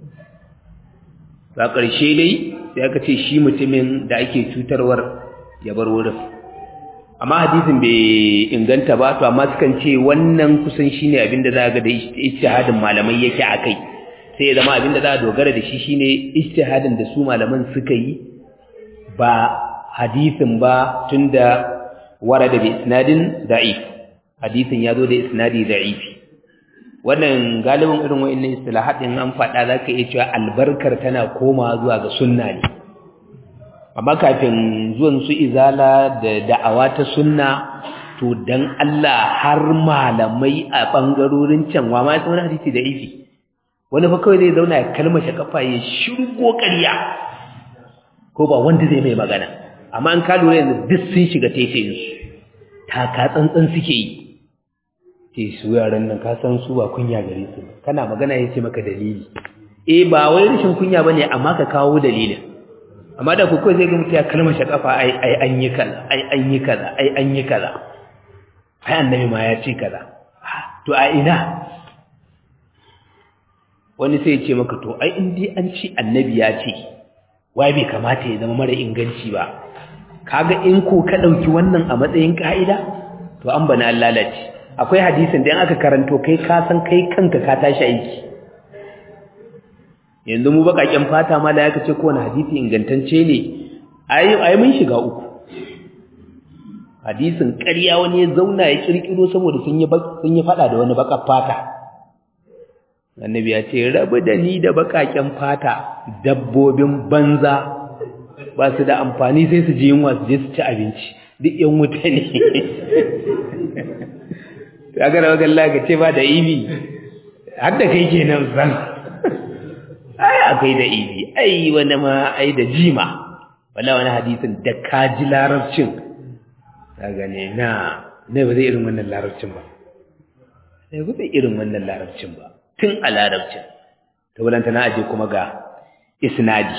ba ƙarshe dai sai aka ce shi mutumin da ake cutarwar ya bar wurin amma hadisin bai inganta ba to amma sukan ce wannan kusan shine abin da za ga da ijtihadin malamai yake akai sai ya zama abin da za a dogara da shi shine ijtihadin da su malaman suka yi ba hadisin ba tunda warada bi isnadin da'if hadisin ya zo da isnadi da'ifi wannan galibin irin wa'annan istilahat din an faɗa zaka iya cewa albarkar tana koma zuwa ga sunna ne amma kafin zuwan su izala da da'awa ta sunna to dan Allah har malamai a bangarorin can wa ma wani hadisi da ifi wani fa kawai zai zauna ya kalmashe kafa ya shirgo ƙarya ko ba wanda zai mai magana amma an ka lura yanzu duk sun shiga taitayin su taka tsantsan suke yi ce su yaran nan ka san su ba kunya gare su kana magana ya ce maka dalili eh ba wai rashin kunya bane amma ka kawo dalilin amma da kuka zai ga mutum ya kalmar shakafa ai ai an yi kaza ai an yi kaza ai an yi kaza ai annabi ma ya ce kaza to a ina wani sai ya ce maka to ai in dai an ce annabi ya ce wai bai kamata ya zama mara inganci ba kaga in ko ka dauki wannan a matsayin ka'ida to an bana lalace akwai hadisin da aka karanto kai ka san kai kanka ka tashi aiki yanzu mu bakaken fata ma da yaka ce kowane hadisi ingantacce ne ai ai mun shiga uku hadisin ƙarya wani ya zauna ya kirkiro saboda sun yi sun yi fada da wani bakar fata annabi ya ce rabu da ni da bakaken fata dabbobin banza ba su da amfani sai su ji yunwa su je su ci abinci duk yan wuta ne kaga da wajen laga ce ba da ibi har da kai kenan san ai akwai da ibi ai wani ma ai da jima wala wani hadisin da kaji larabcin kaga ne na ne ba zai irin wannan larabcin ba ne ba zai irin wannan larabcin ba tun a larabcin to walanta na aje kuma ga isnadi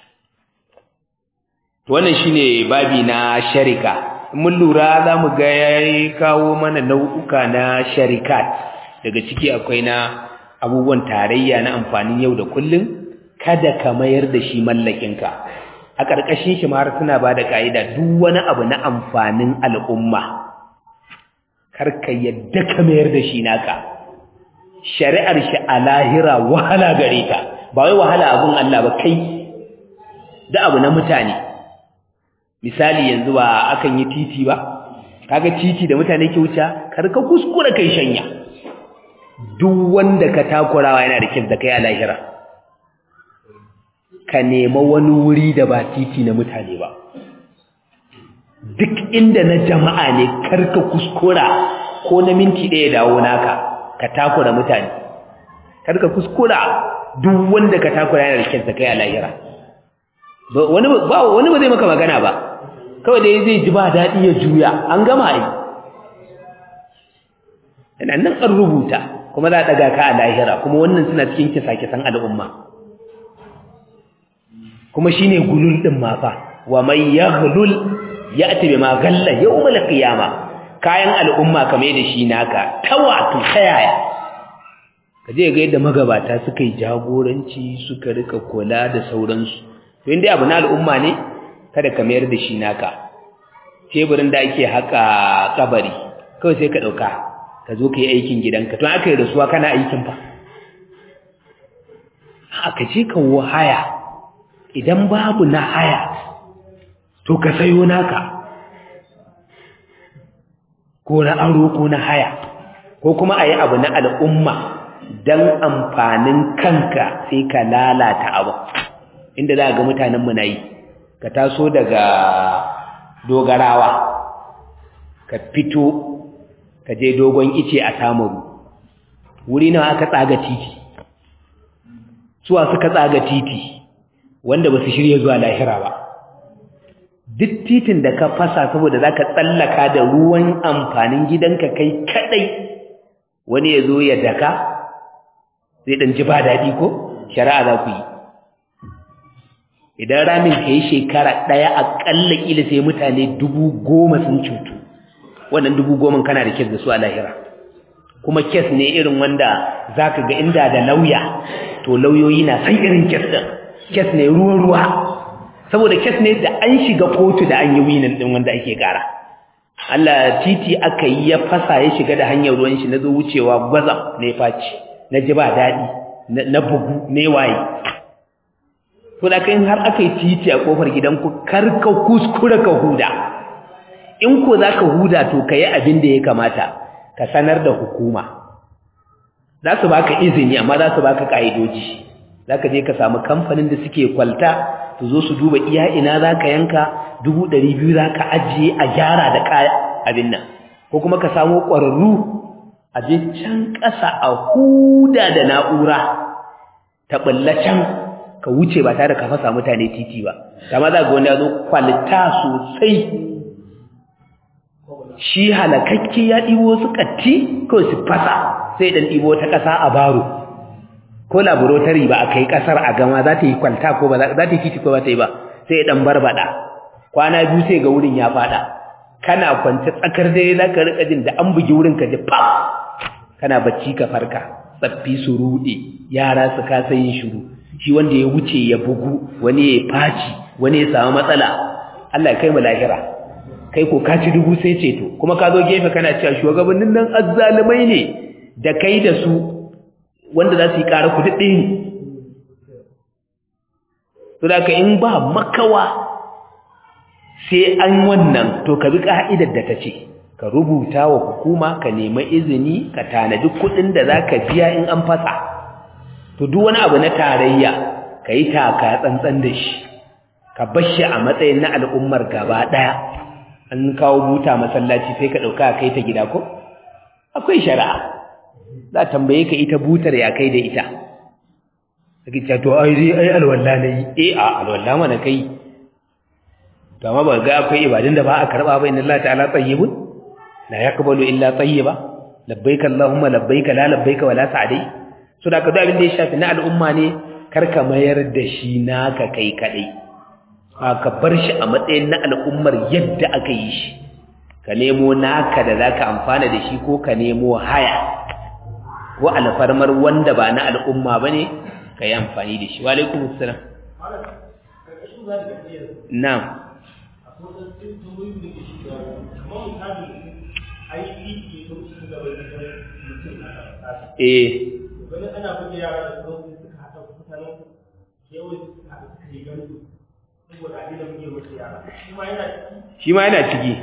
to wannan shine babi na sharika mun lura za mu ga ya kawo mana nau'uka na sharikat daga ciki akwai na abubuwan tarayya na amfanin yau da kullum kada ka mayar da shi mallakinka a ƙarƙashin shi har suna ba da ƙa'ida duk wani abu na amfanin al'umma karka yadda ka mayar da shi naka shari'ar shi a lahira wahala gare ka ba wai wahala abun Allah ba kai da abu na mutane misali yanzu ba akan yi titi ba kaga titi da mutane ke wuce karka kuskura kai shanya duk wanda ka takurawa yana da kyau da kai a lahira ka nema wani wuri da ba titi na mutane ba duk inda na jama'a ne karka kuskura ko na minti ɗaya dawo naka ka takura mutane karka kuskura duk wanda ka takura yana da kyau da kai a lahira wani ba wani ba zai maka magana ba kawai dai zai ji ba daɗi ya juya an gama yi yana nan an rubuta kuma za a ɗaga ka a lahira kuma wannan suna cikin kisa-kisan al'umma kuma shi ne gulul ɗin mafa wa mai ya gulul ya ati ma galla ya umar kiyama kayan al'umma kame da shi naka ta wato ta yaya ka je ga yadda magabata suka yi jagoranci suka rika kula da sauransu to inda abu na al'umma ne kada ka mayar da shi naka teburin da ake haka kabari kawai sai ka ɗauka ka zo ka yi aikin gidanka to aka yi rasuwa kana aikin fa aka ce ka haya idan babu na haya to ka sayo naka ko na aro ko na haya ko kuma a yi abu na al'umma don amfanin kanka sai ka lalata abu inda za ga mutanenmu na yi ka taso daga dogarawa ka fito ka je dogon ice a samaru wuri nawa aka tsaga titi suwa suka tsaga titi wanda ba su shirya zuwa lahira ba duk titin da ka fasa saboda za ka tsallaka da ruwan amfanin gidanka kai kadai wani ya zo ya daka zai ɗan ji ba daɗi ko shari'a za ku yi idan ramin ka yi shekara ɗaya aƙalla ƙila sai mutane dubu goma sun cutu wannan dubu goma kana da kes da su a lahira kuma kes ne irin wanda za ka ga inda da lauya to lauyoyi na san irin kes ɗin kes ne ruwa-ruwa saboda kes ne da an shiga kotu da an yi winin ɗin wanda ake ƙara Allah titi aka yi ya fasa ya shiga da hanyar ruwan shi na zo wucewa gwazam na ya faci na ji ba daɗi na bugu ne waye to da kai har aka yi titi a kofar gidanku kar ka kuskura ka huda in ko za ka huda to ka yi abin da ya kamata ka sanar da hukuma za su baka izini amma za su baka ƙa'idoji za ka je ka samu kamfanin da suke kwalta su zo su duba iya ina za ka yanka dubu ɗari biyu za ka ajiye a gyara da kaya abin nan ko kuma ka samu ƙwararru a je can ƙasa a huda da na'ura ta ɓulla can ka wuce ba tare ka fasa mutane titi ba kama za ga wani ya zo kwalita sosai shi halakakke ya ɗibo su ƙatti ko su fasa sai ɗan ɗibo ta ƙasa a baro ko laboratory ba a kai ƙasar a gama za ta yi kwalta ko ba za ta yi titi ko ba ta yi ba sai ɗan barbaɗa kwana biyu sai ga wurin ya faɗa kana kwance tsakar dare za ka riƙa jin da an bugi wurin ka ji pap kana bacci ka farka tsaffi su ruɗe yara su kasa yin shiru shi wanda ya wuce ya bugu wani ya faci wani ya samu matsala Allah ya kai mu lahira kai ko ka ci dubu sai ceto kuma ka zo gefe kana cewa shugabannin nan azzalumai ne da kai da su wanda za su yi ƙara ku daɗe ne to da ka in ba makawa sai an wannan to ka bi ka'idar da ta ce ka rubuta wa hukuma ka nemi izini ka tanadi kuɗin da za ka biya in an fasa to duk wani abu na tarayya ka yi taka tsantsan da shi ka bar shi a matsayin na al'ummar gaba ɗaya an kawo buta masallaci sai ka ɗauka kai ta gida ko akwai shari'a za tambaye ka ita butar ya kai da ita kake cewa to ai dai ai alwala ne eh a alwala mana kai to amma ba ga akwai ibadun da ba a karba ba inna Allah ta'ala tayyibun la yaqbalu illa tayyiba labbaika allahumma labbaika la labbaika wala sa'dai so da ka duk abin da ya shafi na al'umma ne kar ka mayar da shi naka kai kadai ka bar shi a matsayin na al'ummar yadda aka yi shi ka nemo naka da zaka amfana da shi ko ka nemo haya ko alfarmar wanda ba na al'umma bane ka yi amfani da shi wa alaikum assalam na'am eh wani ana buga yara da kuma suka haɗa mutanen kewaye suka haɗa suka yi gandu saboda a dina buge musu yara shi ma yana ciki shi ma yana ciki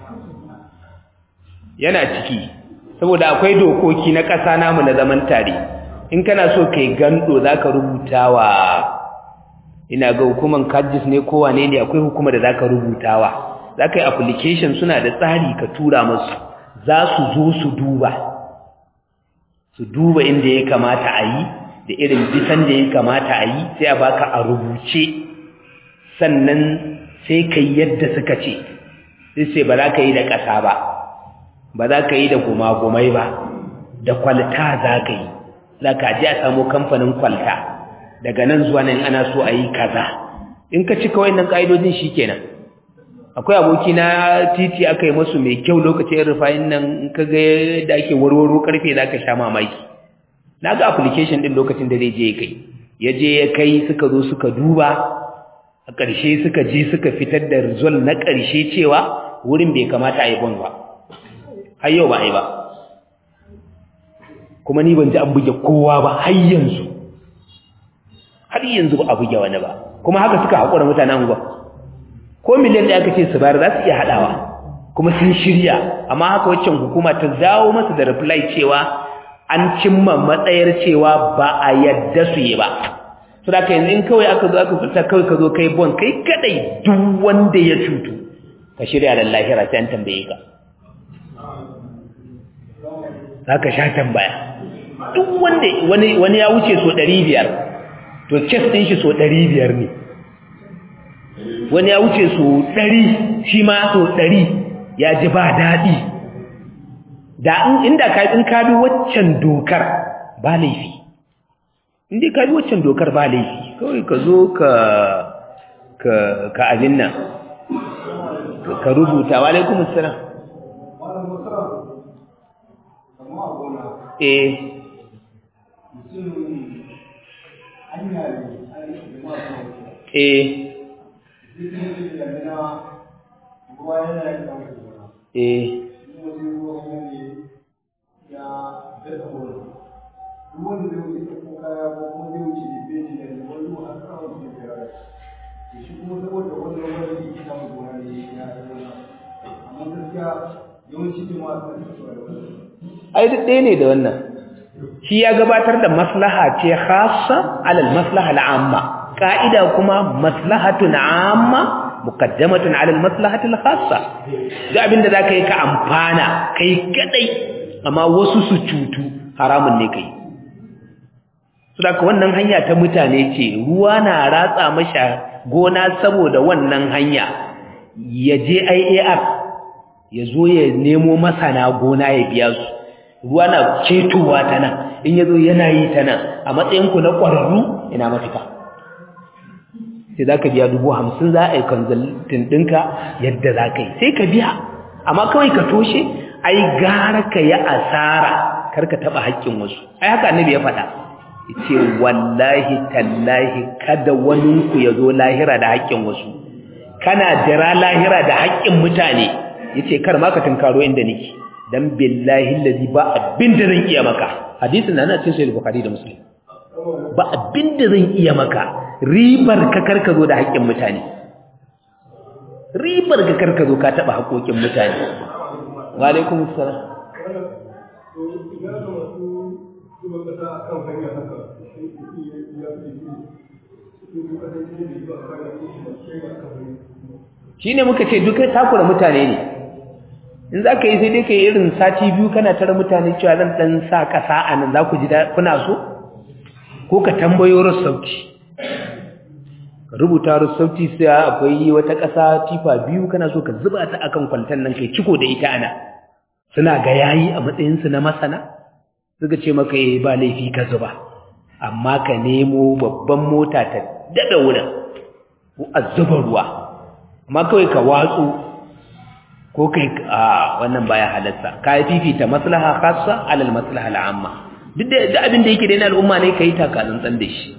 yana ciki saboda akwai dokoki na ƙasa namu na zaman tare in kana so kai gando zaka rubuta wa ina ga hukuman kajis ne ko wane ne akwai hukuma da zaka rubutawa zaka yi application suna da tsari ka tura musu za su zo su duba su duba inda ya kamata a yi da irin bisan da ya kamata a yi sai a baka a rubuce sannan sai ka yi yadda suka ce sai sai ba za ka yi da ƙasa ba ba za ka yi da gumagumai ba da kwalta za ka yi za ka ji a samu kamfanin kwalta daga nan zuwa nan ana so a yi kaza in ka cika wannan ƙa'idojin shi kenan akwai aboki na titi aka yi masu mai kyau lokacin rufayin nan in ka ga da ake warwaro karfe za ka sha mamaki na ga application ɗin lokacin da zai je ya kai ya je ya kai suka zo suka duba a ƙarshe suka je suka fitar da result na ƙarshe cewa wurin bai kamata a yi bon ba har yau ba a yi ba kuma ni ban ji an buge kowa ba har yanzu har yanzu ba a buge wani ba kuma haka suka haƙura mutanen ba ko miliyan da aka ce su bayar za su iya haɗawa kuma sun shirya amma haka waccan hukuma ta dawo masa da reply cewa an cimma matsayar cewa ba a yadda su yi ba su da ka yanzu in kawai aka zo aka fita kawai ka zo kai bon kai kadai duk wanda ya cutu ka shirya da lahira sai an tambaye ka za ka sha tambaya duk wanda wani ya wuce so ɗari biyar to kes ɗin shi so ɗari biyar ne wani ya wuce so ɗari shi ma so ɗari ya ji ba daɗi da inda ka in ka bi waccan dokar ba laifi inda ka bi waccan dokar ba laifi kawai ka zo ka ka ka abin nan ka rubuta wa alaikum assalam eh eh eh ai duk ɗaya ne da wannan shi ya gabatar da maslaha ce khassa alal maslaha al'amma ka'ida kuma maslahatun amma muqaddamatun alal maslahati al-khassa duk abinda zaka yi ka amfana kai kadai amma wasu su cutu haramun ne kai saboda wannan hanya ta mutane ce ruwa na ratsa masha gona saboda wannan hanya ya je IAR ya zo ya nemo masana gona ya biya su ruwa na cetowa ta nan in ya zo yana yi ta nan a matsayinku na ƙwararru ina mafita sai za ka biya dubu hamsin za a yi konzultin ɗinka yadda za ka yi sai ka biya amma kawai ka toshe ai gara ka yi asara kar ka taɓa haƙƙin wasu ai haka annabi ya faɗa ya ce wallahi tallahi kada waninku ya zo lahira da haƙƙin wasu kana jira lahira da haƙƙin mutane ya ce kar ma ka tunkaro inda nake dan billahi allazi ba abin da zan iya maka hadisin nan cikin sahih bukhari da muslim ba abin da zan iya maka ribar ka karka zo da haƙƙin mutane ribar ka karka zo ka taba haƙoƙin mutane wa alaikum assalam shi ne muka ce duka takura mutane ne in za ka yi sai dai ka yi irin sati biyu kana tara mutane cewa zan ɗan sa ƙasa a nan za ku ji kuna so ko ka tambayo rassauci ka rubuta rassauci sai akwai wata ƙasa tifa biyu kana so ka zuba ta akan kwaltan nan kai ciko da ita ana suna ga yayi a matsayinsu na masana suka ce maka yi ba laifi ka zuba amma ka nemo babban mota ta daɗa wurin ko a zuba ruwa amma kawai ka watsu ko kai a wannan baya halarsa ka yi fifita maslaha khassa alal maslaha al'amma duk da abin da yake da na al'umma ne kai taka tsantsan da shi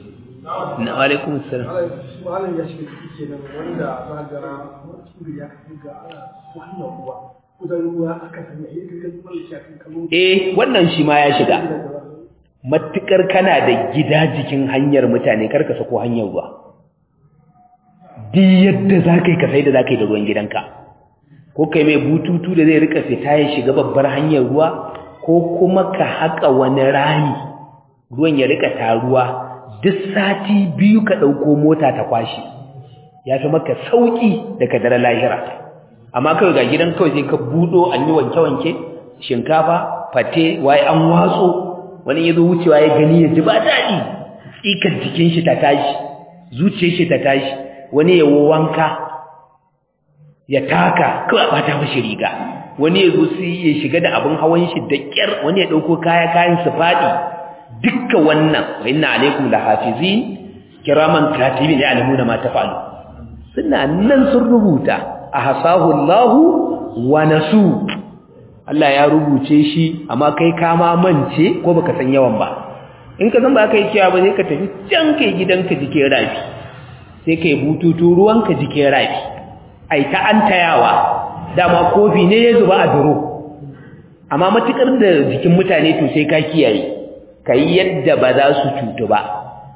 na alaikum assalam malam ya shiga ciki kenan wanda za ga turi ya kafi ga ana wannan ruwa kudan ruwa aka sanya yi ga kalmar shafin kalmar eh wannan shi ma ya shiga matukar kana da gida jikin hanyar mutane karka sako hanyar ruwa duk yadda za ka yi ka sai da za ka yi da ruwan gidanka ko kai mai bututu da zai rika fita ya shiga babbar hanyar ruwa ko kuma ka haƙa wani rami ruwan ya rika taruwa duk sati biyu ka ɗauko mota ta kwashi ya fi maka sauƙi da ka dara lahira amma kawai ga gidan kawai sai ka buɗo an yi wanke-wanke shinkafa fate waye an watso wani ya zo wucewa ya gani ya ji ba daɗi tsikar jikin shi ta tashi zuciyar shi ta tashi wani ya wanka ya taka kawai ba ta mashi riga wani ya zo sai ya shiga da abin hawan shi da ƙyar wani ya ɗauko kaya kayan su faɗi dukkan wannan wa inna alaikum lahafizin kiraman katibin ya'lamuna ma taf'alu suna nan sun rubuta ahsahu Allahu wa nasu Allah ya rubuce shi amma kai ka ma mance ko baka san yawan ba in ka san ba kai kiyawa ba sai ka tafi can kai gidanka jike rafi sai kai bututu ruwanka jike rafi ai ta antayawa dama kofi ne ya zuba a duro amma matukar da jikin mutane to sai ka kiyaye kai yadda ba za su cutu ba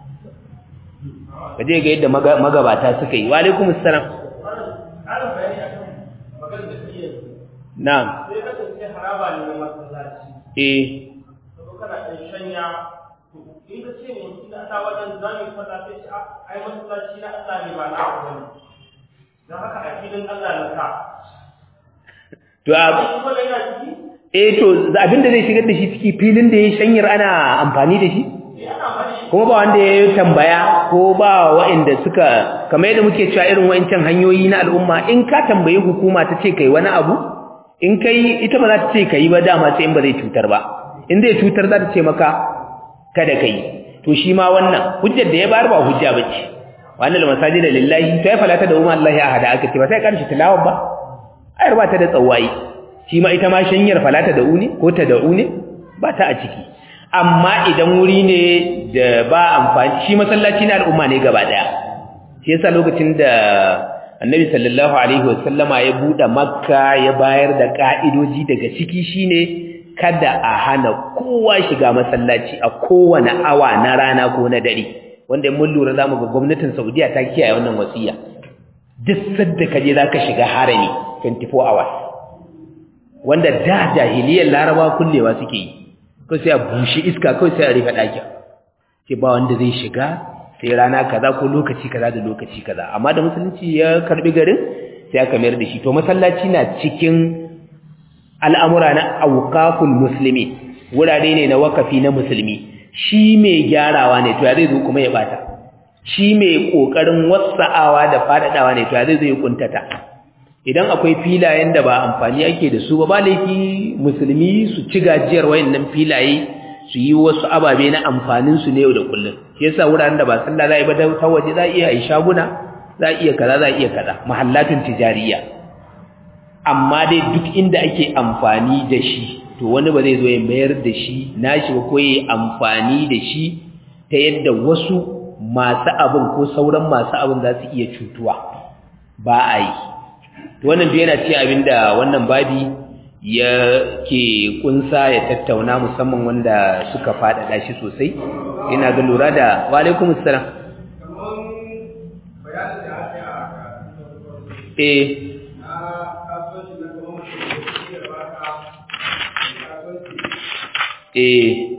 kaje ga yadda magabata suka yi wa alaikumus salam na'am sai ka tafi haraba ne na masallaci eh to kana ɗan shanya to in ka ce mutum da ta wajen zami fada sai ce a ai masallaci na Allah ne ba na ku bane dan haka a filin Allah na ka to a ai kuma da yana ciki eh to abinda zai shigar da shi ciki filin da ya shanyar ana amfani da shi eh ana bari kuma ba wanda ya tambaya ko ba waɗanda suka kamar yadda muke cewa irin wa'ancan hanyoyi na al'umma in ka tambayi hukuma ta ce kai wani abu in kai ita ba za ta ce kai ba dama sai in ba zai cutar ba in zai cutar za ta ce maka kada kai to shi ma wannan hujjar da ya bayar ba hujja bace wannan masajid lillahi to ya falata da umma Allah ya hada aka ce ba sai karshe tilawa ba ayar ba ta da tsawayi shi ma ita ma shanyar falata da uni ko ta da uni ba ta a ciki amma idan wuri ne da ba amfani shi masallaci na al'umma ne gaba daya shi yasa lokacin da annabi sallallahu alaihi wasallama ya bude makka ya bayar da ka'idoji daga ciki shine kada a hana kowa shiga masallaci a kowane awa na rana ko na dare wanda mun lura zamu ga gwamnatin Saudiya ta kiyaye wannan wasiya duk sadda kaje zaka shiga harami 24 hours wanda da jahiliyar laraba kullewa suke yi ko sai a bushe iska kawai sai a rufe ɗakin ce ba wanda zai shiga sai rana kaza ko lokaci kaza da lokaci kaza amma da musulunci ya karbi garin sai aka mayar da shi to masallaci na cikin al'amura na auqaful muslimi wurare ne na wakafi na musulmi shi mai gyarawa ne to ya zai zo kuma ya bata shi mai kokarin wasa'awa da fadadawa ne to ya zai zo ya kuntata idan akwai filayen da ba amfani ake da su ba ba laifi musulmi su ci gajiyar wayannan filaye su yi wasu ababe na amfanin su ne yau da kullum shi yasa wuraren da ba sallah za a yi ba ta waje za a iya yi shaguna za a iya kaza za a iya kaza mahallatun tijariya amma dai duk inda ake amfani da shi to wani ba zai zo ya mayar da shi nashi ba ko ya amfani da shi ta yadda wasu masu abin ko sauran masu abin za su iya cutuwa ba a yi wannan duk yana ce abinda wannan babi ya ke kunsa ya tattauna musamman wanda suka faɗaɗa shi sosai ina ga lura da wa alaikum assalam eh eh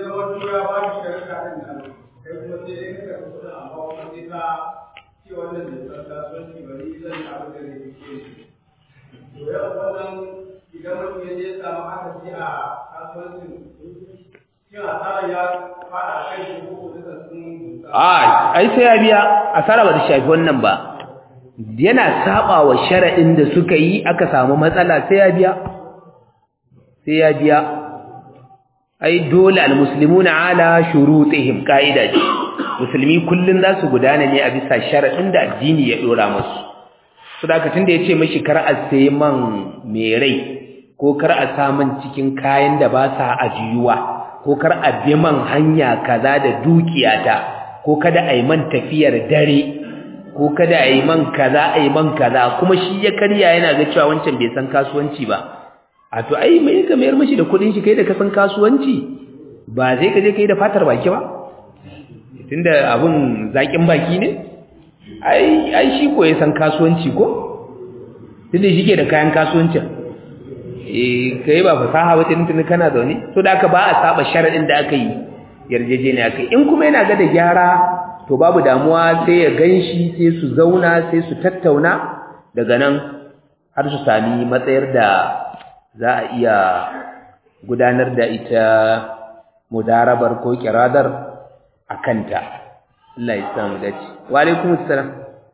a ai sai ya biya asara ba ta shafi wannan ba yana saba wa sharadin da suka yi aka samu matsala sai ya biya sai ya biya ai dole almuslimuna ala shurutihim qaida ce musulmi kullun za su gudana ne a bisa sharadin da addini ya dora musu saboda tunda yace mishi kar a sayi man mai rai ko kar a samun cikin kayan da ba sa ajiyuwa ko kar a bi man hanya kaza da dukiyata ko kada a yi man tafiyar dare ko kada a yi man kaza a yi man kaza kuma shi ya karya yana ga cewa wancan bai san kasuwanci ba a to ai mai ka mayar mashi da kudin shi kai da ka san kasuwanci ba zai ka je kai da fatar baki ba tunda abun zakin baki ne ai ai shi ko ya san kasuwanci ko tunda shi ke da kayan kasuwancin eh kai ba fasaha ba tun kana zaune to da aka ba a saba sharadin da aka yi yarjejeniya aka yi in kuma yana ga da gyara to babu damuwa sai ya ganshi sai su zauna sai su tattauna daga nan har su sami matsayar da za a iya gudanar da ita mudarabar ko kiradar a kanta Allah ya samu dace wa alaikum assalam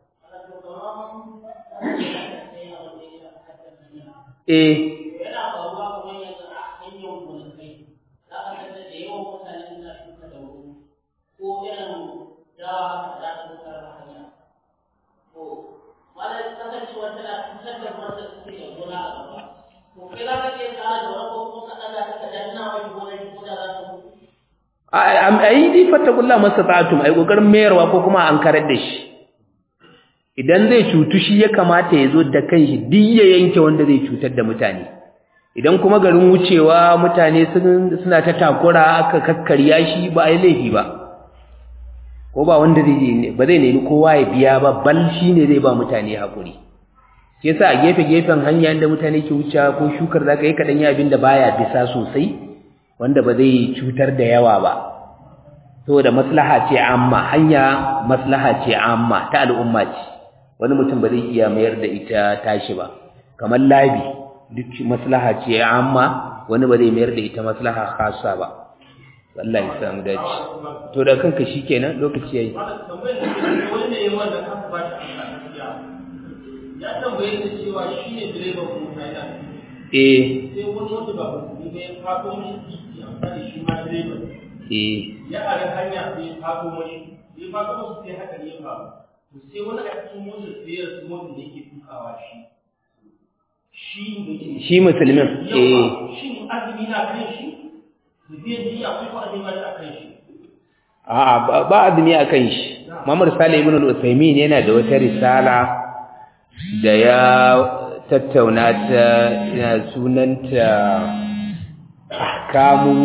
eh yana faruwa kamar yanzu a hanyar gonakai za ka ga da yawan mutane suna shuka da wuri ko irin dawa haka za ta mutar da hanya to wanda kasancewa tana cutar da wanda suke da gona a gaba to kai za ka iya tsara da wani ko kuma ka ɗaga ta ka danna wani gonar ko da za ta mutu ai dai fattakullah mastata'tum ai kokarin mayarwa ko kuma an karar da shi idan zai cutu shi ya kamata ya zo da kanshi duk ya yanke wanda zai cutar da mutane idan kuma garin wucewa mutane suna ta takura aka kakkarya shi ba ai laifi ba ko ba wanda zai ba zai nemi kowa ya biya ba bal shi ne zai ba mutane hakuri shi yasa a gefe gefen hanya inda mutane ke wucewa ko shukar zaka yi kadan yi abin da baya bisa sosai wanda ba zai cutar da yawa ba saboda maslaha ce amma hanya maslaha ce amma ta al'umma ce wani mutum ba zai iya mayar da ita tashi ba kamar labi duk maslaha ce amma wani ba zai mayar da ita maslaha khassa ba wallahi samu dace to da kanka shikenan lokaci yayi Malam tambayar da ke wani ne wanda aka ba shi amsa gaskiya. Ya tambaye ni cewa shi ne direban mota yana eh sai wani wanda ba musulmi ba ya fato mishi titi amfani shi ma direban. eh Ya ara hanya sai ya fato mashi. Ya fato mashi sai haka ne ya faru. To sai wani a cikin motar sai ya rasu motar da yake tukawa shi. Shi da ke shi musulmin eh Yawa, shin azumi na kan shi? Da biyan jiya ko ko azumi ba shi a kan shi? a'a ba- ba azumi akan shi Muhammad Salih ibn al-Uthaymeen yana da wata risala da ya tattauna ta yana sunanta ahkamu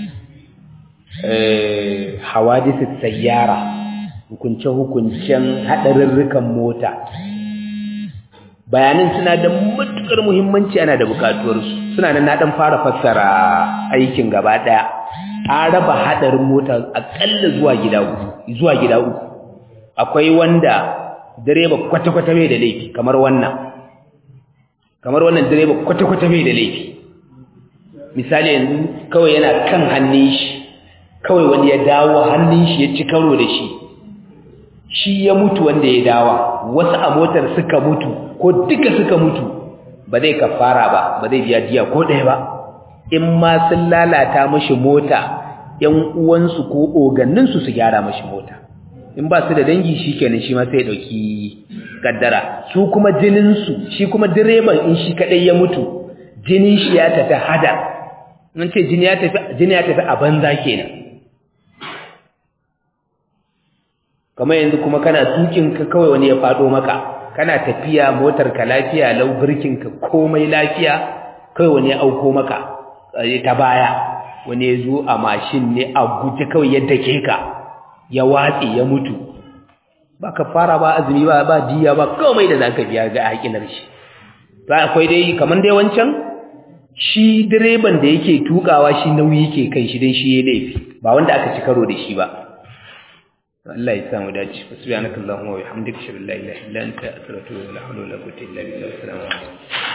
eh hawadith sayyara hukunce hukuncen hadarurrukan mota bayanin suna da matukar muhimmanci ana da bukatuwar su suna nan na dan fara fassara aikin gaba daya an raba hadarin mota akalla zuwa gida uku zuwa gida uku akwai wanda direba kwata-kwata bai da laifi kamar wannan kamar wannan direba kwata-kwata bai da laifi misali yanzu kawai yana kan hannun shi kawai wani ya dawo hannun shi ya ci karo da shi shi ya mutu wanda ya dawa wasu a motar suka mutu ko duka suka mutu ba zai kafara ba ba zai biya diya ko ɗaya ba in ma sun lalata mashi mota ‘yan uwansu ko oganninsu su gyara mashi mota in ba su da dangi shi kenan shi ma sai ɗauki kaddara su kuma jininsu shi kuma direban in shi kaɗai ya mutu jinin shi ya tafi hada in ce jini ya tafi jini ya tafi a banza kenan kamar yanzu kuma kana tukin ka kawai wani ya faɗo maka kana tafiya motar ka lafiya lau birkin ka komai lafiya kawai wani ya auko maka ta baya wani ya zo a mashin ne a guje kawai ya dake ka ya watsi ya mutu ba ka fara ba azumi ba ba diya ba komai da zaka biya ga hakinar shi ba akwai dai kaman dai wancan shi direban da yake tukawa shi nauyi yake kan shi dan shi ya laifi ba wanda aka ci karo da shi ba Allah ya samu dace subhanakallahumma wa bihamdika ashhadu an la ilaha illa anta astaghfiruka wa atubu ilaik la hawla wala quwwata illa billah assalamu alaikum